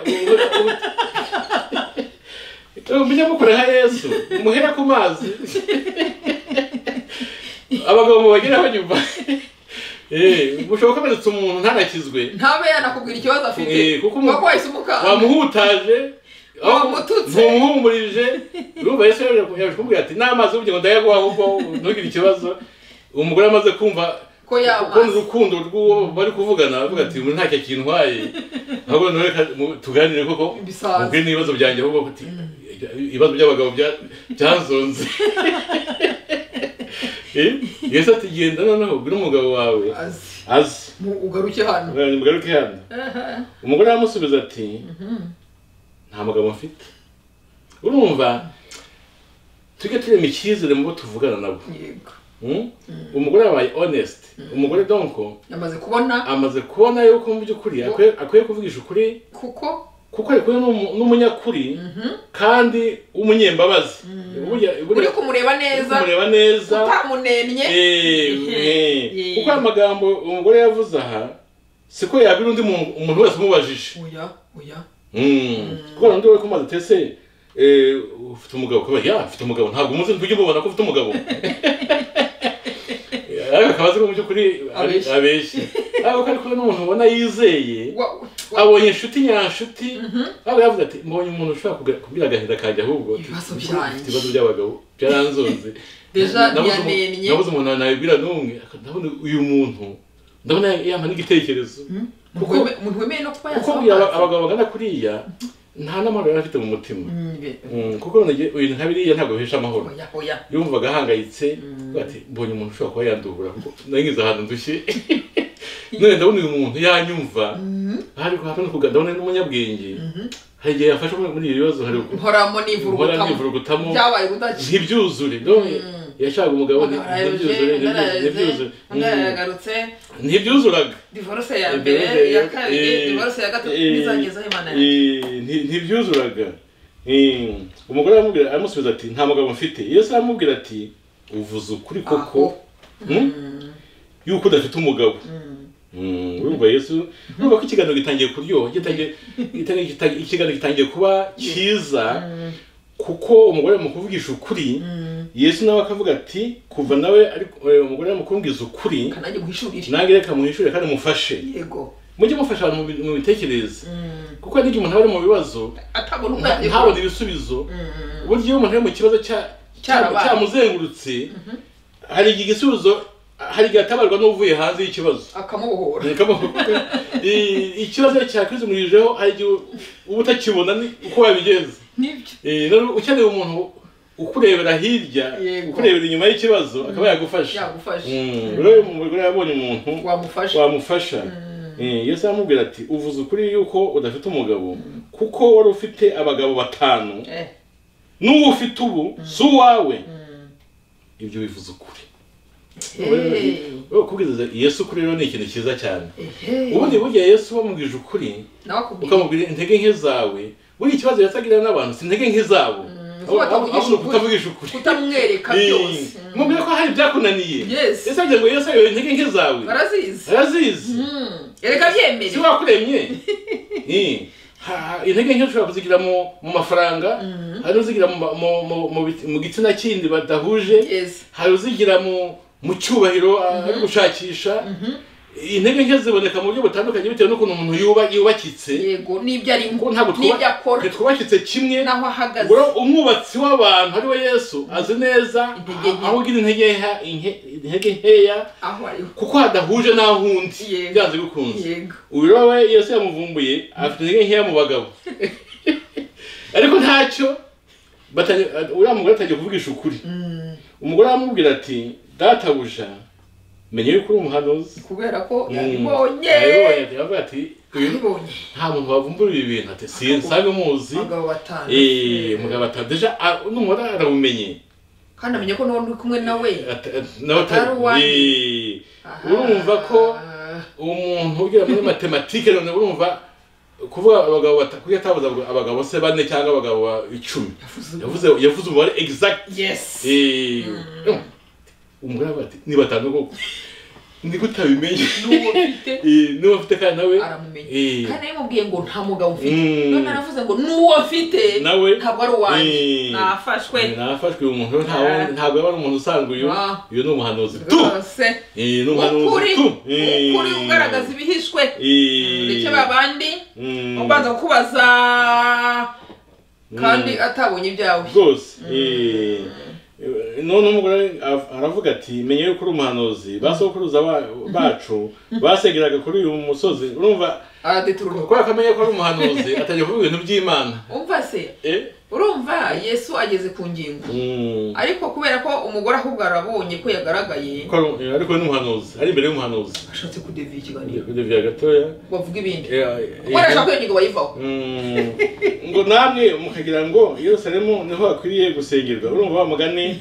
mujye mukoreha yesu muhere ku mazi abagabo mubageraho nyuma Eh, mushobora kumenetse umuntu ntanakizwe ntabe yanakubwira ikibazo afite Eh, kuko umu- kuko wahise umukanga wamuhutaje aho- Wamututse. ntumuhumurije urumva yesu yaje yaje kumubwira ati n'amazi ubugira ngo ndayaguha ahubwo ntugire ikibazo umugore amaze kumva ko kubona yamazi urukundo rw'uwo bari kuvugana avuga ati "Muri ntacyo kintwaye ahubwo none reka mu- tuganire koko Bisaza. mubwire n'ibibazo byanjye ahubwo ati ibibazo by'abagabo bya- byanzonze Eh, yesu ati genda noneho ubwire umugabo wawe azi azi mu ugaruke hano mugaruke hano umugore aramusubiza ati nta mugabo mfite urumva tujye turema icyizere mu bo tuvugana nabo yego Hmm? umugore yabaye honest umugore donko yamaze kubona amaze kubona yuko mu by'ukuri akwiye- akwiye kuvugisha ukuri kuko kuko ari kumwe n'umu- n'umunyakuri kandi w'umunyembabazi Burya- burya- uri kumureba uri neza kumureba neza utamunennye Eh, eh. Eh. kuko aya magambo umugore yavuze aha siko yabira undi muntu umuntu wese umubajije oya oya kubera undi we ko maze utese eh, ufite umugabo kubera ya afite umugabo ntabwo umuzi ntujye umubona ko ufite umugabo ariko akaba azi ko mu by'ukuri ari- Abeshya. abeshya ariko ko ari kumwe n'umuntu ubona yizeye Wa- wa- abonye inshuti nyanshuti aho yavuze ati mbonye umuntu ushobora kuga- kumbwira agahinda kanjye ahubwo ati, Ibibazo "Mbona byanjye." ufite ibibazo by'abagabo byaranzonze Deja Nabuze umu- ntiyanennye. nabuze umuntu nabibwira n'umwe ndabona uyu muntu ndabona yampa n'igitekerezo umuntu weme- umuntu wemeye no kuba kuko yasoma buriya aba- amazi. abagabo bagana kuriya nta n'amahoro yari afite mu mutima Mm, be- Mm, kuko none nge- ibintu nka biriya ntabwo bihesha amahoro oya oya yumvaga ahangayitse avuga ati mbonye umuntu ushobora kuba yandubura kuko nangize ahantu ndushye none ndabona uyu muntu yanyumva hari kuhapana kuga ndabona ni umunyabwenge hari igihe yafashe muri muri ibi bibazo hari uku- nkoramo guhora n'ivurugutamo nivurugutamo byabaye udaci ntibyuzure ndabona yashakaga umugabo nti- ntibyuzure ntibyuzure, ntibyuzure Mm, ndarayagarutse ntibyuzuraga divorce ya mbere Imbere iya kabiri eh, divorce ya gatatu eh, n'izangeza aho imana yari eh, nti- ntibyuzuraga Eh, umugore aramubwira aramusubiza ati nta mugabo mfite yesu aramubwira ati uvuze ukuri koko Aho. Hmm? yuko udafite umugabo Mm, urumva yesu urumva ko ikiganiro gitangiye kuryoha gitangiye gitangiye- gitangiye- ikiganiro gitangiye kuba cyiza kuko umugore mu kuvugisha ukuri yesu nawe akavuga ati kuva nawe ariko eh, umugore mu kumubwiza ukuri kanajye guhishurira nange reka muhishure kandi mufashe yego mujye mufasha abantu mu bi- mu bitekereza kuko hari igihe umuntu aba ari mu bibazo atabona nta- ubwenge ntabone ibisubizo uburyo iyo umuntu ari mu kibazo cya- cya- Cyarabaye. cyamuzengurutse hari igihe igisubizo hari igihe atabarwa n'uvuye hanze y'ikibazo akamubohora Nikamu- I- ikibazo cyakwizimuhijeho hari igihe uba utakibona ni- uko wabigenza nibyo Eh, rero ukeneye umuntu ukurebera hirya Yego. ukurebera inyuma y'ikibazo akaba yagufasha yagufashe Mm, rero umugore yabonye umuntu wamufashe wamufasha Eh, yesu aramubwira ati uvuze ukuri yuko udafite umugabo kuko wari ufite abagabo batanu Eh, n'uwo ufite ubu si uwawe ibyo bivuze ukuri eh, Rero kubwiriza yesu ukuri rero ni ikintu cyiza cyane eh. ubundi burya yesu wamubwije ukuri nawe akubwira ukamubwira intege nke zawe buriya ikibazo yasagira n'abantu si intege nke zabo kuko batavugisha ahubwo ukuri. kutavugisha ukuri kutamwereka byose Mm. mubwira ko hari ibyakunaniye Yes. yesu agira ngo yesu ayobe intege nke zawe barazizi arazizi Mm. erega byemere si wakuremye Eh, ha- intege nke ushobora kuzigira mu mu mafaranga hari uzigira mu ma- mu- mu- mu biti- mu gitsina kindi badahuje Yes. hari uzigira mu mu cyubahiro ari gushakisha intege nke ziboneka mu buryo butandukanye bitewe n'ukuntu umuntu yuba yubakitse yego n'ibyo ari kuko ntabwo twuba- n'ibyo akora ntitwubakitse kimwe n'aho ahagaze ubwo umwubatsi w'abantu ari we yesu azi neza Intege nke. aho ugira intege nkeha- inke- intege nkeya aho ariho kuko hadahuje n'aho undi Yego. byanze bikunze yego uyu rero we yesu yamuvumbuye afite intege nkeya mu bagabo ariko ntacyo batanye- uriya mugore atangiye kuvugisha ukuri Mm, umugore aramubwira ati databuja menya yuko uri umuhanuzi kubera ko Mm. yabibonye Yabibonye ati- yavuga ati uyu yabibonye nta muntu wavumbura ibi bintu ati sinsabe muzi abagabo batanu Eh, mugabo atadeja n'umugore arabumenye kandi amenya ko n'uwo uri kumwe nawe Ata- nawe atari- Atari uwanyu. Eh, urumva ko- Ah, umuntu ugira muri matematike none urumva kuvuga abagabo bata- kuki atavuze abagabo- abagabo se bane cyangwa abagabo ba- icumi yavuze- yavuze yavuze umubare exact yes Eh, umugore avuga ati ni batanu koko ni gute abimenye n'uwo mfite Eh, niba ufite kandi nawe aramumenya eh, kandi yamubwiye ngo nta mugabo mfite Mm. none aravuze ngo n'uwo mfite nawe ntabwo ari uwanjye eh, nafashwe nafashwe uyu muntu ntawe- ntabwo yaba ari umuntu usanzwe uyu Ah. uyu ni umuhanuzi tu rwose Eh, ni umuhanuzi ukuri tu Eh. ukuri ugaragaza ibihishwe Eh. ndetse babandi Mm. ubanza kukubaza kandi Mm. atabonye ibyawe rwose eh, none umugore av- aravuga ati menya yuko uri umuhanuzi basokuruza ba- bacu basengeraga kuri uyu musozi urumva aradeturuka kubera ko amenya ko ari umuhanuzi atangiye kuvuga ibintu by'imana umva se Eh? urumva yesu ageze ku ngingo Mm. ariko kubera ko umugore ahubwo arabonye ko yagaragaye Ko ari- eh, ariko ni umuhanuzi ari imbere y'umuhanuzi ashatse kudeviye ikiganiro ndebya gatoya bavuga ibindi Eh, eh, kuko arashaka ko iyo ngingo bayivaho Mm, ngo namwe mukagira ngo yerusalemu niho hakwiriye gusengerwa urumva wa mugani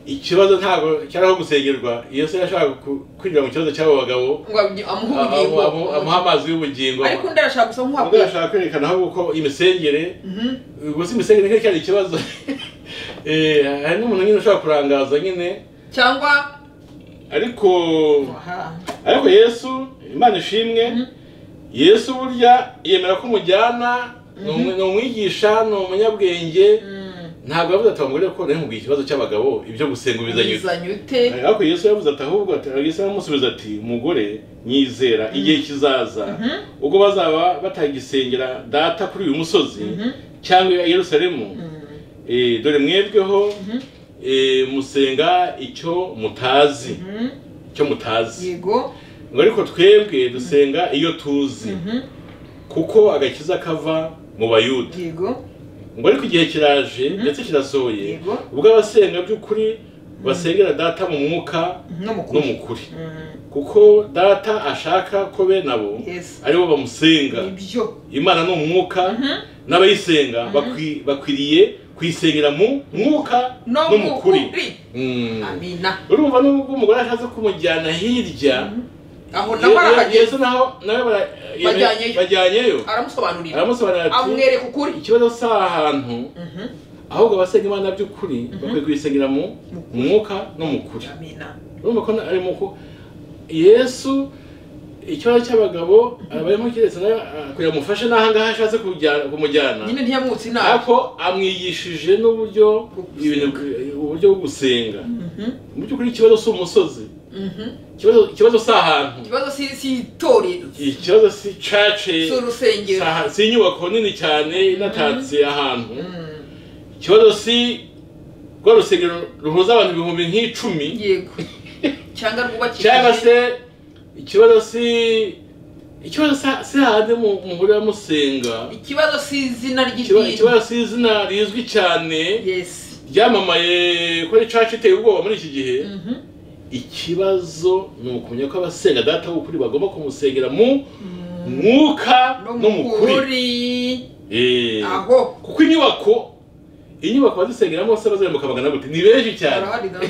ikibazo ntabwo cyari aho gusengerwa yesu yashaka ku- kwinjira mu kibazo cy'abo bagabo ngo amu- amu- amuhe ubugingo amu- amuha amazi y'ubugingo ariko undi arashaka gusa ubwo nk'uhabwira yashaka kwerekana aho uko imisengere gusa imisengere ntiyari cyari ikibazo Eh, hari n'umuntu nyine ushobora kurangaza nyine cyangwa ariko Aha. ariko yesu imana ishimwe yesu burya yemera ko umujyana ni umwe- ni umwigisha ni umunyabwenge Mm. ntabwo yavuze ati abagore ko nari ikibazo cy'abagabo ibyo gusenga ubizanye ute bizanye ute ariko yesu yavuze ati ahubwo ati yesu aramusubiza ati umugore nyizera igihe kizaza ubwo bazaba batagisengera data kuri uyu musozi cyangwa i yerusalemu Eh, dore mwebweho eh, musenga icyo mutazi icyo mutazi yego ngo ariko twebwe dusenga iyo tuzi kuko agakiza kava mu bayuda yego ngo ariko igihe kiraje ndetse kirasohoye Yego. ubwo abasenga by'ukuri basengera data mu mwuka no no mukuru mu kuri kuko data ashaka ko bene abo Yes. aribo bamusenga ibyo imana ni umwuka n'abayisenga bakwi- bakwiriye kuyisengera mu mwuka no no mu kuri mukuri Mm. amina urumva nubwo umugore ashatse kumujyana hirya aho Ye- nawe Ye- arahageze yesu naho nawe bara- Bajyanyeyo. bajyanyeyo aramusobanurira aramusobanurira ati amwereka ukuri ikibazo si ahantu ahubwo abasenga imana by'ukuri bakwiye kuyisengera mu mu mwuka no mu kuri amina urumva ko na- ari mu ku yesu ikibazo cy'abagabo abayemo keretse nawe ah, kugira ngo amufashe n'aha ngaha ashatse kujya- kumujyana nyine ntiyamwutse inama ariko amwigishije n'uburyo Bwo gusenga. ibintu uburyo bwo gusenga Mhm. mu by'ukuri ikibazo si umusozi Mhm. Ikibazo- ikibazo si ahantu ikibazo si si itorero ikibazo si cace si urusengero Saha- si inyubako nini cyane inatatse ahantu Mm. ikibazo si rwa rusengero ruhuza abantu ibihumbi nk'icumi yego cyangwa rwubakishije cyangwa se ikibazo si ikibazo sa- si hahandi mu- muhurira musenga ikibazo si izina Ikiba- ry'idini ikibazo si izina rizwi cyane yes ryamamaye ko ari caca iteye ubwoba muri iki gihe Mhm. ikibazo ni ukumenya ko abasenga data w'ukuri bagomba kumusengera mu mwuka no no mu kuri mukuri Eh. aho kuko inyubako inyubako bazisengeramo bose bazahemuka bagana gute ni benshi cyane arahari na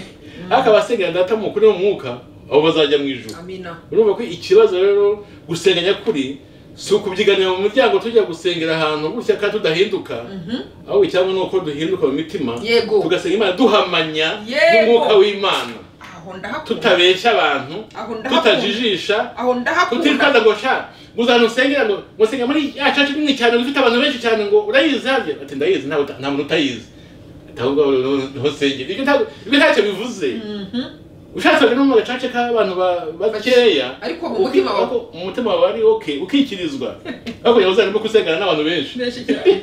ariko abasengera data mu kuri no mu mwuka abo bazajya mu ijuru amina urumva ko ikibazo rero gusenga nyakuri si ukubyiganira mu muryango tujya gusengera ahantu gutya kandi tudahinduka ahubwo icyaba ni uko duhinduka mu mitima Yego. tugasenga imana duhamanya Yego. n'umwuka w'imana aho ndahakunda tutabeshya abantu Aho ndahakunda. tutajijisha aho ndahakunda kutirukanda ngo sha uzana usengera ngo musenga muri ya church nini cyane ngo ifite abantu benshi cyane ngo urayizi habye ati ndayizi nta nta muntu utayizi ahubwo niho sengera ibyo ntabwo ibyo ntacyo bivuze Mhm. ushatse rero mu gacaca k'abantu ba- bakeya Ariko mu mutima wawe. uki- mu mutima wawe ari okay ukikirizwa ariko yahoze arimo kusengana n'abantu benshi benshi cyane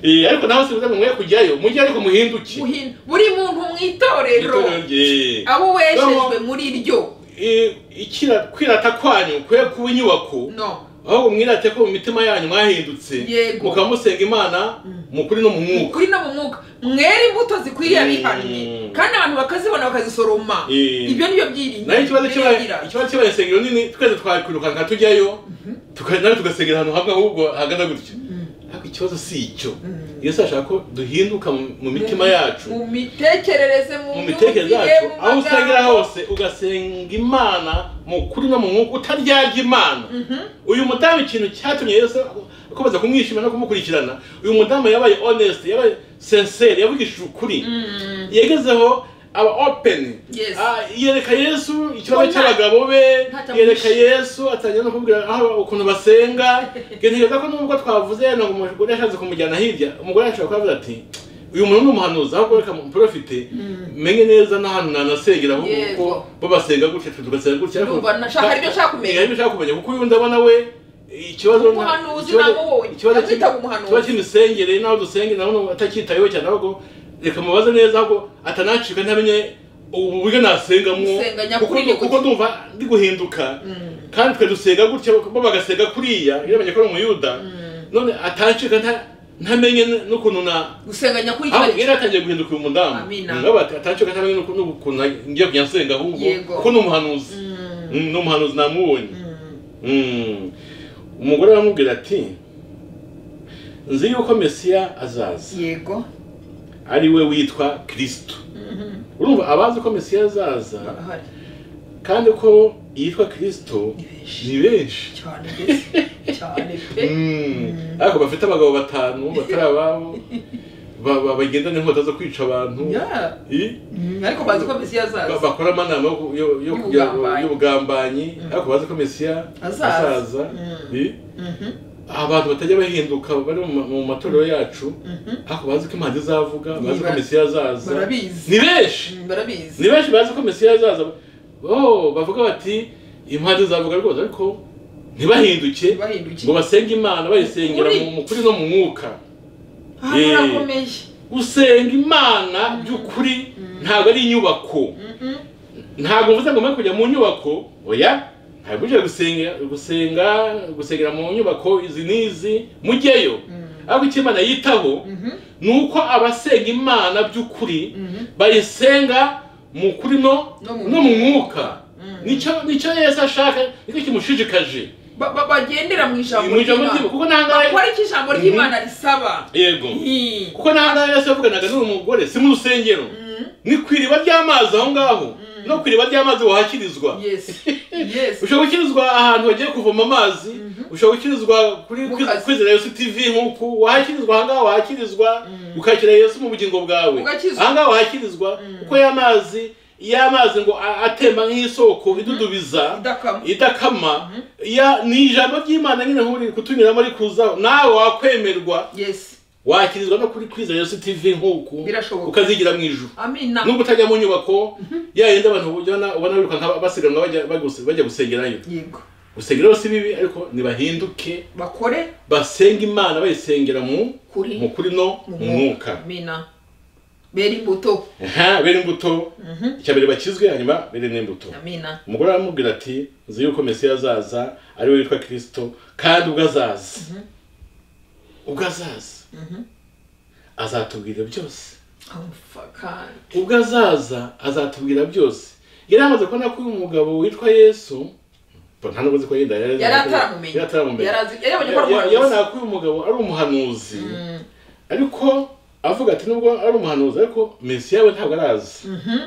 Eh, ariko naho sibuze mwe kujyayo mujye ariko muhinduke Muhin- buri muntu mu itorero Itorero rye. abo wejejwe muri ryo Eh, ikira kwirata kwanyu kwe kuba inyubako no ahubwo mwirate ko mu mitima yanyu mwahindutse Yego. mukaba musenga imana mu kuri no mu mwuka kuri no mu mwuka mwera imbuto zikwiriye abihannye Mm. kandi abantu bakazibona bakazisoroma Eh. ibyo nibyo byirinda nayo ikibazo cy'aba- ikibazo cy'abaye insengero nini twese twakwirukanka tujyayo tuka- nawe tugasengera ahantu hamwe ahubwo hagana gutyo ariko ikibazo si icyo Mm. yesu ashaka ko duhinduka mu mu mitima yacu mu mitekerereze mu mu mitekerereze yacu myumvire, mu aho usengera magambo. hose ugasenga imana mu kuri no mu mwuka utaryaga imana uyu mudamu ikintu cyatumye yesu akomeza kumwishima no kumukurikirana uyu mudamu yabaye honest yabaye sincere yavugishije ukuri Mm. yagezeho aba open Yes. Ah, yereka yesu Ubona- ikibazo cy'abagabo be Ntatamwishe. yereka yesu atangira no kumubwira aho ukuntu basenga ntekereza ko nubwo twavuze yenda ngo umugore yashatse kumujyana hirya umugore yashobora kubavuga ati uyu muntu ni umuhanuzi ahubwo reka muprofite menye neza n'ahantu nanasengera ahubwo Yego. kuko bo basenga gutya twe tugasenga gutya ariko- Ndumva nashaka- hari ibyo nshaka kumenya. Eh, hari ibyo nshaka kumenya kuko uyu ndabona we ikibazo Umuhanuzi ikibazo- namubonye. ikibazo cy'imi- Namwitaga umuhanuzi. ikibazo cy'imisengere n'aho dusengera nabona atacyitayeho cyane ahubwo reka mubaze neza ahubwo atanacika ntamenye ubu buryo nasengamo Gusenga kuko nyakuri ni kuko ndumva ndi guhinduka kandi twe dusenga gutya bo bagasenga kuriya iyo bamenye ko ari umuyuda none atancika nta- ntamenye n'ukuntu na gusenga nyakuri aho kiba- yari atangiye guhinduka uyu mudamu Amina. ngaba atancika ntamenye n'uku- n'ukuntu ngiye kujya nsenga ahubwo Yego. kuko ni umuhanuzi Mm. Mm, ni umuhanuzi namubonye Mm. Mm. umugore aramubwira ati nzi yuko mesiya azaza yego ari we witwa kirisito Mhm. urumva abazi ko mesiya azaza Barahari. kandi ko yitwa kirisito Ni benshi. ni benshi cyane mbese cyane pe Mm. ariko bafite abagabo batanu batari ababo ba- ba- bagendana inkota zo kwica abantu Yeah. I- Mm, ariko bazi ko mesiya ba- azaza bakora amanama yo ku- yo- yo kugira- Y'ubugambanyi. y'ubugambanyi ariko bazi ko mesiya Azaza. azaza Mm. I- Mhm, abantu batajya bahinduka bari mu ma- mu matorero yacu mhm. ariko bazi ko imana izavuga bazi ko Niba- mesiya azaza barabizi. ni benshi Mm, barabizi ni benshi bazi ko mesiya azaza oh bavuga bati impande izavuga rwose ariko ntibahinduke ngo bahindukiye basenge imana bayisengera Ukuri. mu mu kuri no mu mwuka aha Eh. harakomeye gusenga imana by'ukuri ntabwo ari inyubako Mhm. ntabwo mvuze ngo mwe kujya mu nyubako oya ntabwo uje gusenga gusenga gusengera mu nyubako izi n'izi mujyeyo ariko icyo imana yitaho Mhm. ni uko abasenga imana by'ukuri Mhm. bayisenga mu kuri no No mu- no mu mwuka Mm. nicyo nicyo yesu ashaka nicyo kimushishikaje Ba- ba- bagendera mu ijambo mu ijambo ry'imana ry'imana kuko nta ngahe bakora icyo ijambo ry'imana risaba yego Mhm. kuko nta ngahe yesu yavuganaga n'uyu mugore si mu rusengero Mhm. ni ku iriba ry'amazi aho ngaho no ku iriba ry'amazi wahakirizwa yes yes ushobora gukirizwa ahantu wagiye kuvoma amazi ushobora gukirizwa kuri Mu kuri- kazi. kwizera yesu tv nk'uku wahakirizwa ahangaha wahakirizwa ukakira yesu mu bugingo bwawe Ugakizwa. ahangaha wahakirizwa kuko ya mazi ya mazi ngo a- atemba nk'isoko idudubiza idakama idakama ya ni ijambo ry'imana nyine nk'uri kutunyuramo rikuzaho nawe wakwemerwa yes wakirizwa no kuri kwizera yesu tv nk'uku Birashoboka. ukazigira mu ijuru amina nubwo utajya mu nyubako yayindi abantu ubona ubona birukanka basiganwa bajya baguse- bajya gusengerayo yego gusengeraho si bibi ariko nibahinduke bakore basenga imana bayisengera mu Kuri. mu kuri no mu mwuka amina bera imbuto aha bere imbuto icya mbere bakizwe hanyuma bere n'imbuto amina umugore aramubwira ati nzi yuko mesiya azaza ari we witwa kirisito kandi ubwo azaza ubwo azaza azatubwira byose amufaka ubwo azaza azatubwira byose yari amaze kubona ko uyu mugabo witwa yesu bo nta nubwo ko yenda yari yari ataramumenye yari ataramumenye Yari azi- yari abonye ko ari Ya- ya- umuhanuzi. yabonaga ko uyu mugabo ari umuhanuzi Mm. ariko avuga ati nubwo ari umuhanuzi ariko mesiya we ntabwo arazi Mhm.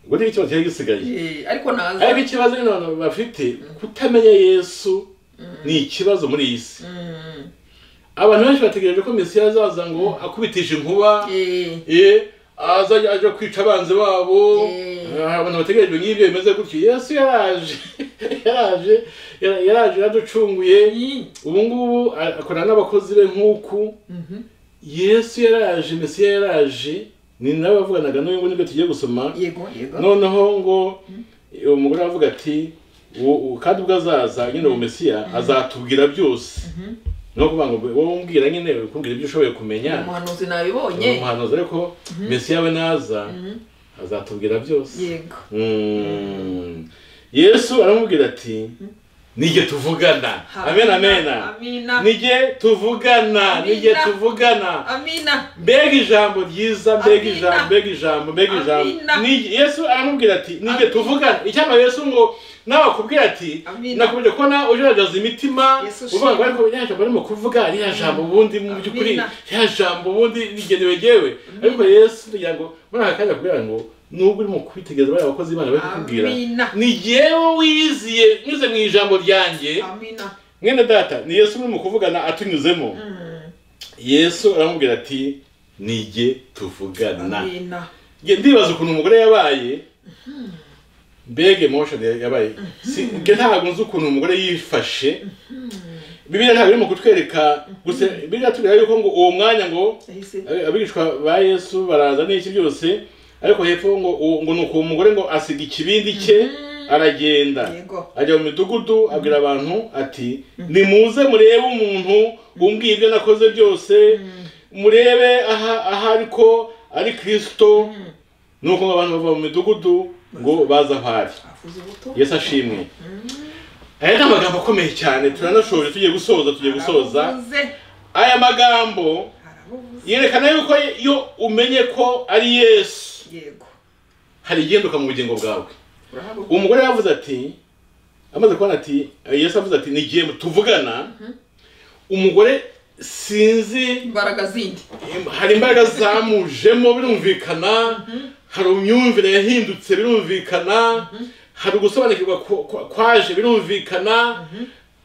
ngo niyo ikibazo cyari gisigaye Eh, ariko ariko naza ikibazo nyine abantu bafite kutamenya yesu ni ikibazo muri iyi si Mm. abantu benshi bategereje ko mesiya azaza ngo akubitishe inkuba Eh, ye azajya aje kwica abanzi babo Mm. Ah, abantu bategereje nk'ibyo bimeze gutyo yesu yaraje yaraje yara- yaraje yaraducunguye Mm. ubu ngubu akorana n'abakozi be nk'uku Mhm. yesu yaraje mesiya yaraje ni nawe wavuganaga n'uyu nguyu nibwo tugiye gusoma yego yego noneho ngo uwo mugore aravuga ati "Wo- wo- kandi ubwo azaza nyine uwo mesiya azatubwira byose ni ukuvuga ngo wowe umbwira nyine ukubwira ibyo ushoboye kumenya umuhanuzi ni nabibonye umuhanuzi ariko mesiya we naza azatubwira byose yego Mm. yesu aramubwira ati nige tuvugana amen amen amina nige tuvugana Amina. nige tuvugana amina mbega ijambo ryiza mbega Amina. ijambo mbega ijambo mbega ijambo Amina. Ni- yesu aramubwira ati nige Amina. tuvugana icyampa yesu ngo nawe akubwira ati Amina. nakubwira ko nawe ugerageza imitima Yesu uvuga ngo ushimwe. ariko rya jambo barimo kuvuga ririya jambo ubundi mu by'ukuri Amina. ririya jambo ubundi rigenewe jyewe ariko yesu kugira ngo muri aka kanya akubwira ngo nubwo urimo kwitegereza bariya bakozi b'imana bari kukubwira amina ni jyewe wiyiziye nyuze mu ijambo ryanjye amina mwene data ni yesu urimo kuvugana atunyuzemo Mm, yesu aramubwira ati nige tuvugana amina Nge ndibaza ukuntu umugore yabaye mbega emotion ya- yabaye Si- nge ntabwo nzi ukuntu umugore yifashe bibiliya ntabwo irimo kutwereka gusa bibiliya itubwira yuko ngo uwo mwanya ngo yahise abi- abigishwa ba yesu baraza n'iki byose ariko hepfo ngo uwo- ngo ni uko uwo mugore ngo asiga ikibindi cye aragenda yego ajya mu midugudu abwira abantu ati nimuze murebe umuntu umbwiye ibyo nakoze byose murebe aha aha ariko ari kirisito nuko abantu bava mu midugudu ngo baze aho ari avuze ubuto yesu ashimwe aya ni amagambo akomeye cyane turanashoje tugiye gusoza tugiye gusoza aravuze aya magambo aravuze yerekana yuko iyo umenye ko ari yesu yego hari igenduka mu bugingo bwawe urahabwa umugore yavuze ati amaze kubona ati yesu avuze ati nigiye tuvugana umugore sinzi imbaraga zindi hari imbaraga zamujemo birumvikana hari imyumvire yahindutse birumvikana hari ugusobanukirwa kwa- kwa- kwaje birumvikana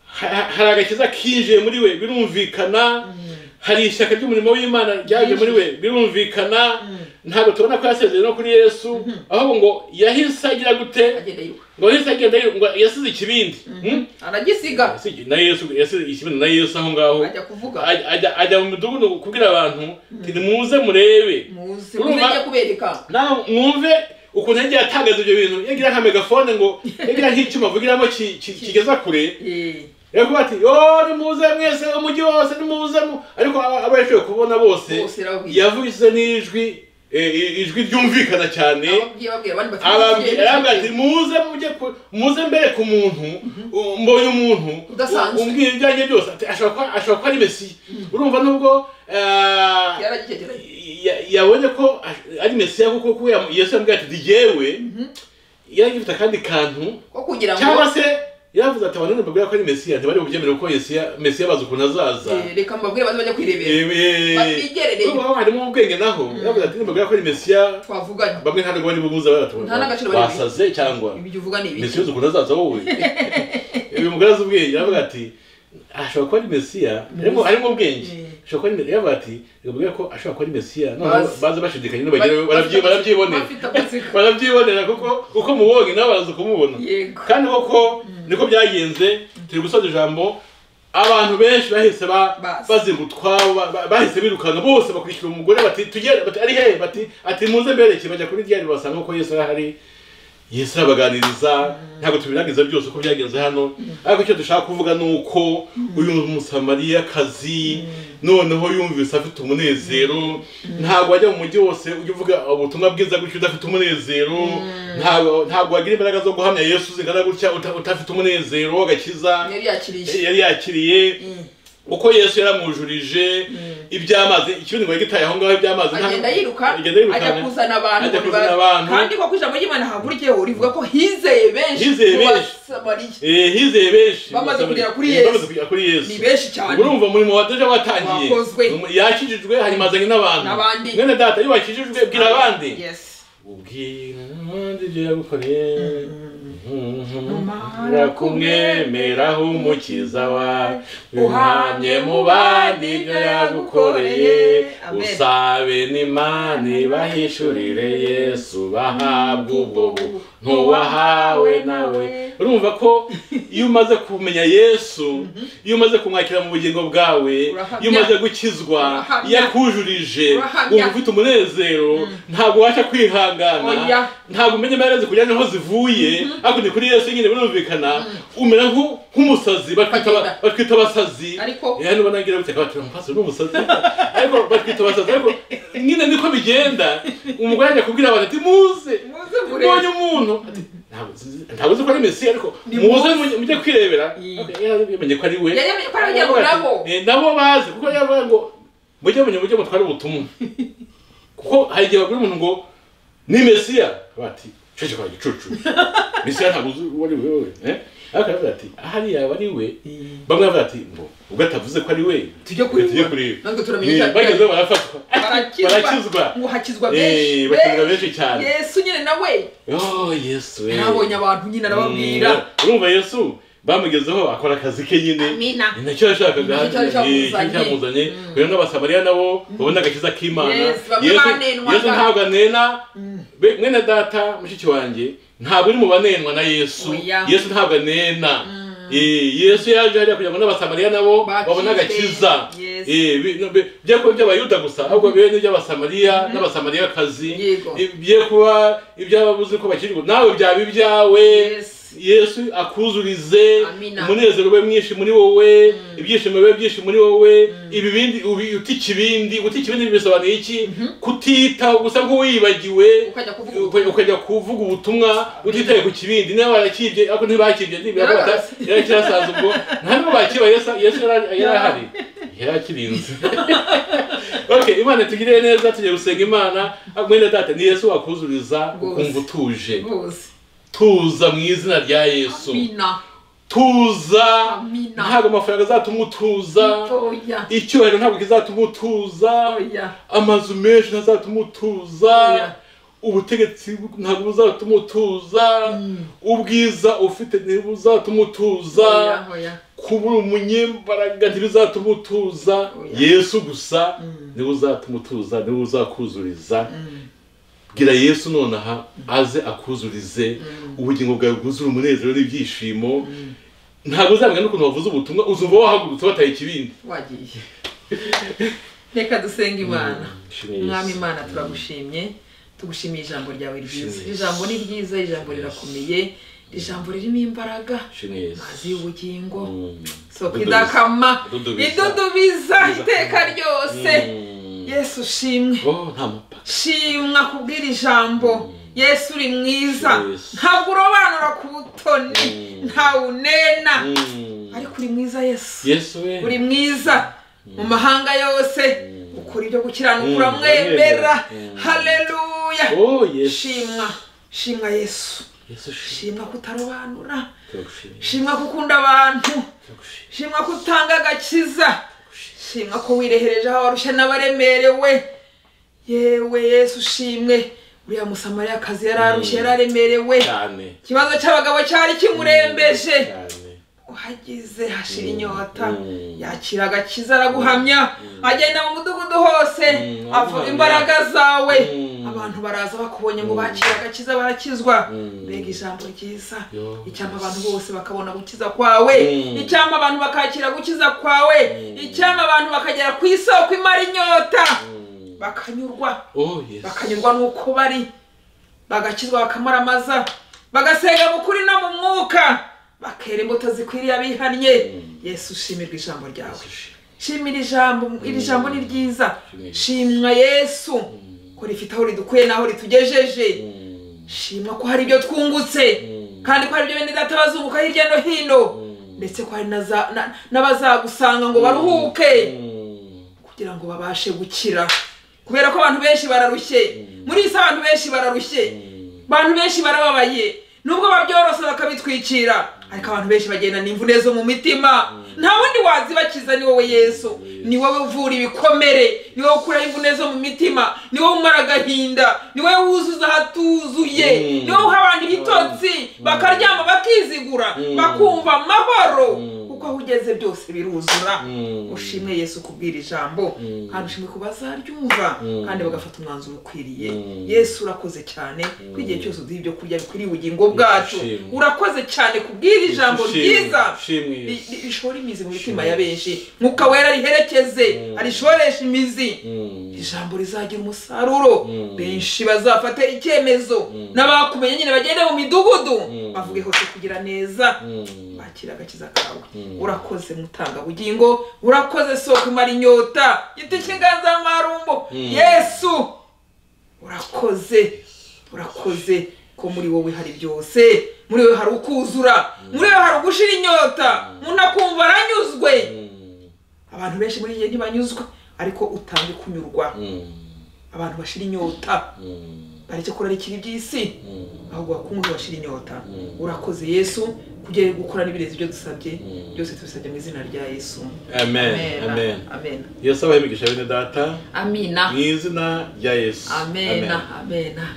ha- hari agakiza kinjiye muri we birumvikana hari ishyaka ry'umurimo w'imana ryaje muri we birumvikana ntabwo tubona ko yasezeye no kuri yesu ahubwo ngo yahise agira gute agenda yiwe ngo yahise agenda yiruka- ngo yasize ikibindi Hmm? aragisiga Yasize- na yesu yasize ikibindi na yesu aho ngaho ajya kuvuga Ajya- ajya ajya mu midugudu kubwira abantu ati nimuze murebe muzi Urumva? mumenye kubereka nawe mwumve ukuntu yagiye atangaza ibyo bintu yagira nka megafone ngo yagira nk'icyuma avugiramo ki- ki- kigeza kure Eh, yakuba ati yo nimuze mwese umujyi wose nimuze mu-" ariko aba aba yashoboye kubona bose bose irababwira yavuze n'ijwi eh, eh, ijwi ryumvikana cyane ababwiye babwira abandi bati arababwira arababwira ati "Mujye, muze mujye ku- muze mbere ku muntu u- mbonye umuntu Udasanzwe. u- umbwira ibyanjye byose ati ashobora kuba- ashobora kuba ari mesiya urumva nubwo ah, mujye." yaragitegereye ya- yabonye ko ash- ari mesiya kuko kuko yam- yesu yamubwira ati digewe yari agifite akandi kantu ko kugira ngo cyangwa se yaravuze ati abantu ntibabwira ko ari mesiya ntibari bubyemere kuko Yesiya- mesiya bazi ukuntu azaza Eh, reka mbabwire baze bajya kwirebera eeeeh Batigerereye. urumva ko harimo ubwenge naho yaravuze ati ntibabwira ko ari mesiya twavuganye bamwe ntabwo bari bubuze abaturage Nta n'agaciro bari bihe. basaze cyangwa ibyo uvuga ni mesiya ibiki uzi ukuntu azaza wowe uyu mugore azi ubwenge aravuga ati ashobora kuba ari mesiya harimo harimo ubwenge Mm. ashobora kuba ari mesiya yavuga ati reka ko ashobora kuba ari mesiya noneho Bazi. baze bashidikanya nibagera Ba- barabyi- bafite- barabyibonera bafite amatsiko. barabyibonera kuko uko mubonye nawe baraza kumubona yego kandi koko niko byagenze turi gusoza ijambo abantu benshi bahise ba- Bazi. bazingutwa ba- ba- bahise birukana bose bakurikira umugore bati tugere bati ari hehe bati ati muze mbereke bajya kuri ryari basanga ko yesu arahari yesu arabaganiriza ntabwo tubiragiza byose uko byagenze hano ariko icyo dushaka kuvuga ni uko uyu musamariyakazi noneho yumvise afite umunezero ntabwo wajya mu mujyi wose ujya uvuga ubutumwa bwiza gutya udafite umunezero ntabwo ntabwo wagira imbaraga zo guhamya yesu zingana gutya uta- udafite umunezero w'agakiza yari yakiriye yari yakiriye Mm. uko yesu yaramujurije iby'amazi ikindi ngo yagitaye aho ngaho iby'amazi nta- agenda yiruka agenda ajya yiruka kuzana abantu Ajya ngo kuzana nibaze. abantu. kandi koko ijambo ry'imana hahagurikiyeho rivuga ko hizeye benshi Hizeye mu benshi. basamariya Eh, hizeye benshi Bamaze kugera kuri Eh, Yesu. bamaze kugera kuri yesu ni benshi cyane urumva umurimo wa deja watangiye Wakozwe. yakijijwe hanyuma azanye n'abantu N'abandi. mwene data iyo wakijijwe bwira abandi yes ubwira n'abandi ibyo yagukoreye Numara kumwemeraho umukiza wawe uhamye Uhamye mu bandi ibyo yagukoreye Amen. usabe n'imana ibahishurire yesu bahabwa ubwo buntu wahawe nawe urumva ko iyo umaze kumenya yesu iyo umaze kumwakira mu bugingo bwawe iyo umaze gukizwa Urahamya. iyo akujurije Urahamya. wumva ufite umunezero ntabwo ubasha kwihangana Oya. ntabwo umenya amaherezo kujya niho zivuye ariko ni kuri yesu nyine birumvikana umera nku- nk'umusazi batwita aba- Bagenda. batwita abasazi Ariko- Eh, nubona ngira gutya batwita umusazi n'umusazi ariko batwita abasazi ariko nyine niko bigenda umugore ajya kubwira abantu ati muze muze mbonye murebe umuntu ati, "Ntabwo nzi- ntabwo uzi ko ari mesiya ariko Ni muze muze." mujye- mujye kwirebera Mm. Ok, yaramenye ko ari we yari yamenye ko ari abajya ngo nabo Eh, nabo bazi kuko yavuga ngo mujye mujye mujye mutware ubutumwa kuko hari igihe bagura umuntu ngo ni mesiya bati ceceka igicucu mesiya ntabwo uzi uwo ari we wowe eh ariko aravuga ati hariya aba ari we bamwe bavuga ati ngo ubwo atavuze ko ari we tujye kuri tujye we. kuri we natwe turamenya Eh, icyo ari bageze barafatwa barakizwa barakizwa ngo hakizwa benshi Eh, bakizwa benshi cyane yesu nyine nawe oh yesu we nabonye abantu nyine arababwira Mm, urumva yesu bamugezeho akora akazi ke nyine Amina. ni nacyo yashakaga Nicyo cyari eh, cyari cyamuzanye. cyamuzanye kugira ngo abasamariya nabo babone agakiza k'imana Yes, bamwe Yesu- banenwaga. yesu ntabwo anena Be- mwene data mushiki wanjye ntabwo uri mu banenwa na yesu Oya. yesu ntabwo anena Eh, yesu yaje hariya kugira ngo n'abasamariya nabo Bakizwe. babone agakiza Yes. Eh, bi- no, bi- bye kuba iby'abayuda gusa ahubwo bibe n'iby'abasamariya n'abasamariyakazi Yego. ibye kuba iby'ababuze ko bakirwa nawe byaba ibyawe Yes. yesu akuzurize Amina. umunezero ube mwinshi muri wowe ibyishimo bibe byinshi muri wowe ibibindi ubi- utica ibindi utica ibindi bisobanuye iki kutita gusa nk'uwibagiwe ukajya kuvuga uka- ubutumwa. ukajya kuvuga ubutumwa utitaye ku kibindi niba barakibye ariko ntibakibye ntibirabura Yarabase. yarakirasaza ubwo nta nubwo bakiba yesu yesu yari- yari ahari yari akirinze okay imana tugirire neza tugiye gusenga imana mwene data ni yesu wakuzuriza Rwose. ukumva utuje bose tuza mu izina rya yesu amina tuza Amina. ntabwo amafaranga azatuma utuza oya icyubahiro ntabwo kizatuma utuza oya amazu menshi ntazatuma utuza Oya. ubutegetsi bu- ntabwo buzatuma utuza ubwiza ufite ntibuzatuma utuza oya oya kubura umunyembaraga ntibizatuma utuza Oya. yesu gusa niwe uzatuma utuza niwe uzakuzuriza bwira yesu nonaha aze akuzurize ubugingo bwawe bwuzura umunezero n'ibyishimo ntabwo uzamenya n'ukuntu wavuze ubutumwa uzumva wahagurutse wataye ikibindi wagiye reka dusenge imana Nshimire Yesu. mwami imana turagushimye tugushimiye ijambo ryawe ryiza Nshimire iri Yesu. jambo ni ryiza iri jambo rirakomeye iri jambo ririmo imbaraga Nshimire Yesu. mazi y'ubugingo Mm. soko Idudubiza. idakama Idudubiza. idudubiza iteka ryose Mm. yesu shimwe Oh, nta mupaka shimwa kubwira ijambo yesu uri mwiza Yesu. ntabwo urobanura ku butoni ntawunena Mm. ariko uri mwiza yesu yesu we uri mwiza mu mahanga yose ukora ibyo Mm, gukiranuka uramwemera uramwemera. Mm. haleluya oh yesu shimwa shimwa yesu yesu shi- shimwa kutarobanura turagushimira shimwa gukunda abantu turagushimira shimwa ko utanga agakiza shimwa ko wirehereje aho warushya n'abaremerewe yewe yesu shimwe uriya musamariyakazi yari arushye yari aremerewe cyane ikibazo cy'abagabo cyari kimurembeje cyane uhageze hashira inyota Mm. yakira agakiza araguhamya agenda mu mudugudu hose Mm, avuga aguhamya. imbaraga zawe Mm. abantu baraza bakubonye ngo bakire agakiza barakizwa Mm. mbega ijambo ryiza Yo. icyampa abantu bose bakabona gukiza kwawe Mm. icyampa abantu bakakira gukiza kwawe icyampa abantu bakagera ku isoko imara inyota Mm. bakanyurwa oh yesu bakanyurwa n'uko bari bagakizwa bakamaramaza bagasenga mu kuri no mu mwuka bakera imbuto zikwiriye abihannye yesu shimirwa ijambo ryawe Yesu shi- shimira ijambo iri jambo ni ryiza Shimira. shimwa yesu ko rifite aho ridukuye n'aho ritugejeje Mm. shimwa ko hari ibyo twungutse Mm. kandi ko hari ibyo bene data bazunguka hirya no hino ndetse ko hari na za- na- n'abazagusanga ngo baruhuke Mm. kugira ngo babashe gukira kubera ko abantu benshi bararushye muri iyi si abantu benshi bararushye abantu benshi barababaye nubwo babyorosa bakabitwikira ariko abantu benshi bagenda n'imvune zo mu mitima nta wundi wazibakiza ni wowe yesu ni wowe uvura ibikomere ni wowe ukuraho imvune zo mu mitima ni wowe umara agahinda ni wowe wuzuza ahatuzuye Mm. ni wowe uha abantu ibitotsi bakaryama bakizigura Mm. bakumva amahoro Mm. kuko aho ugeze byose biruzura Mm. ushimwe yesu kubwira ijambo Mm. kandi ushimwe ku bazaryumva Mm. kandi bagafata umwanzuro ukwiriye Mm. yesu urakoze cyane ko igihe cyose uduha ibyo kurya bikwiriye ubugingo bwacu Ushimwe. urakoze cyane kubwira ijambo Ushimwe, ryiza ushimwe Yesu. ri- ri- rishora imizi mu mitima ya benshi mwuka wera riherekeze Mm. arishoreshe imizi Mm. ijambo rizagira umusaruro Mm. benshi bazafata icyemezo Mm. n'abakumenye nyine bagende mu midugudu Mm. bavuge hose kugira neza Mm. bakira agakiza kawe Mm. urakoze mutangabugingo urakoze soko imara inyota giti cy'inganzamarumbo Mm. yesu urakoze urakoze ko muri wowe hari byose muri wowe hari ukuzura muri wowe hari ugushira inyota umuntu akumva aranyuzwe Mm. abantu benshi muri iyi gihe ntibanyuzwe ariko utange kunyurwa Mm. abantu bashira inyota Mm. bareke kurarikira iby'isi Mm. ahubwo bakunguru bashira inyota urakoze yesu kujya gukora n'ibirezi ibyo dusabye byose tubisabye mu izina rya yesu amen amen amena amena yesu abahe imigisha bene data amina mu izina rya yesu amena amena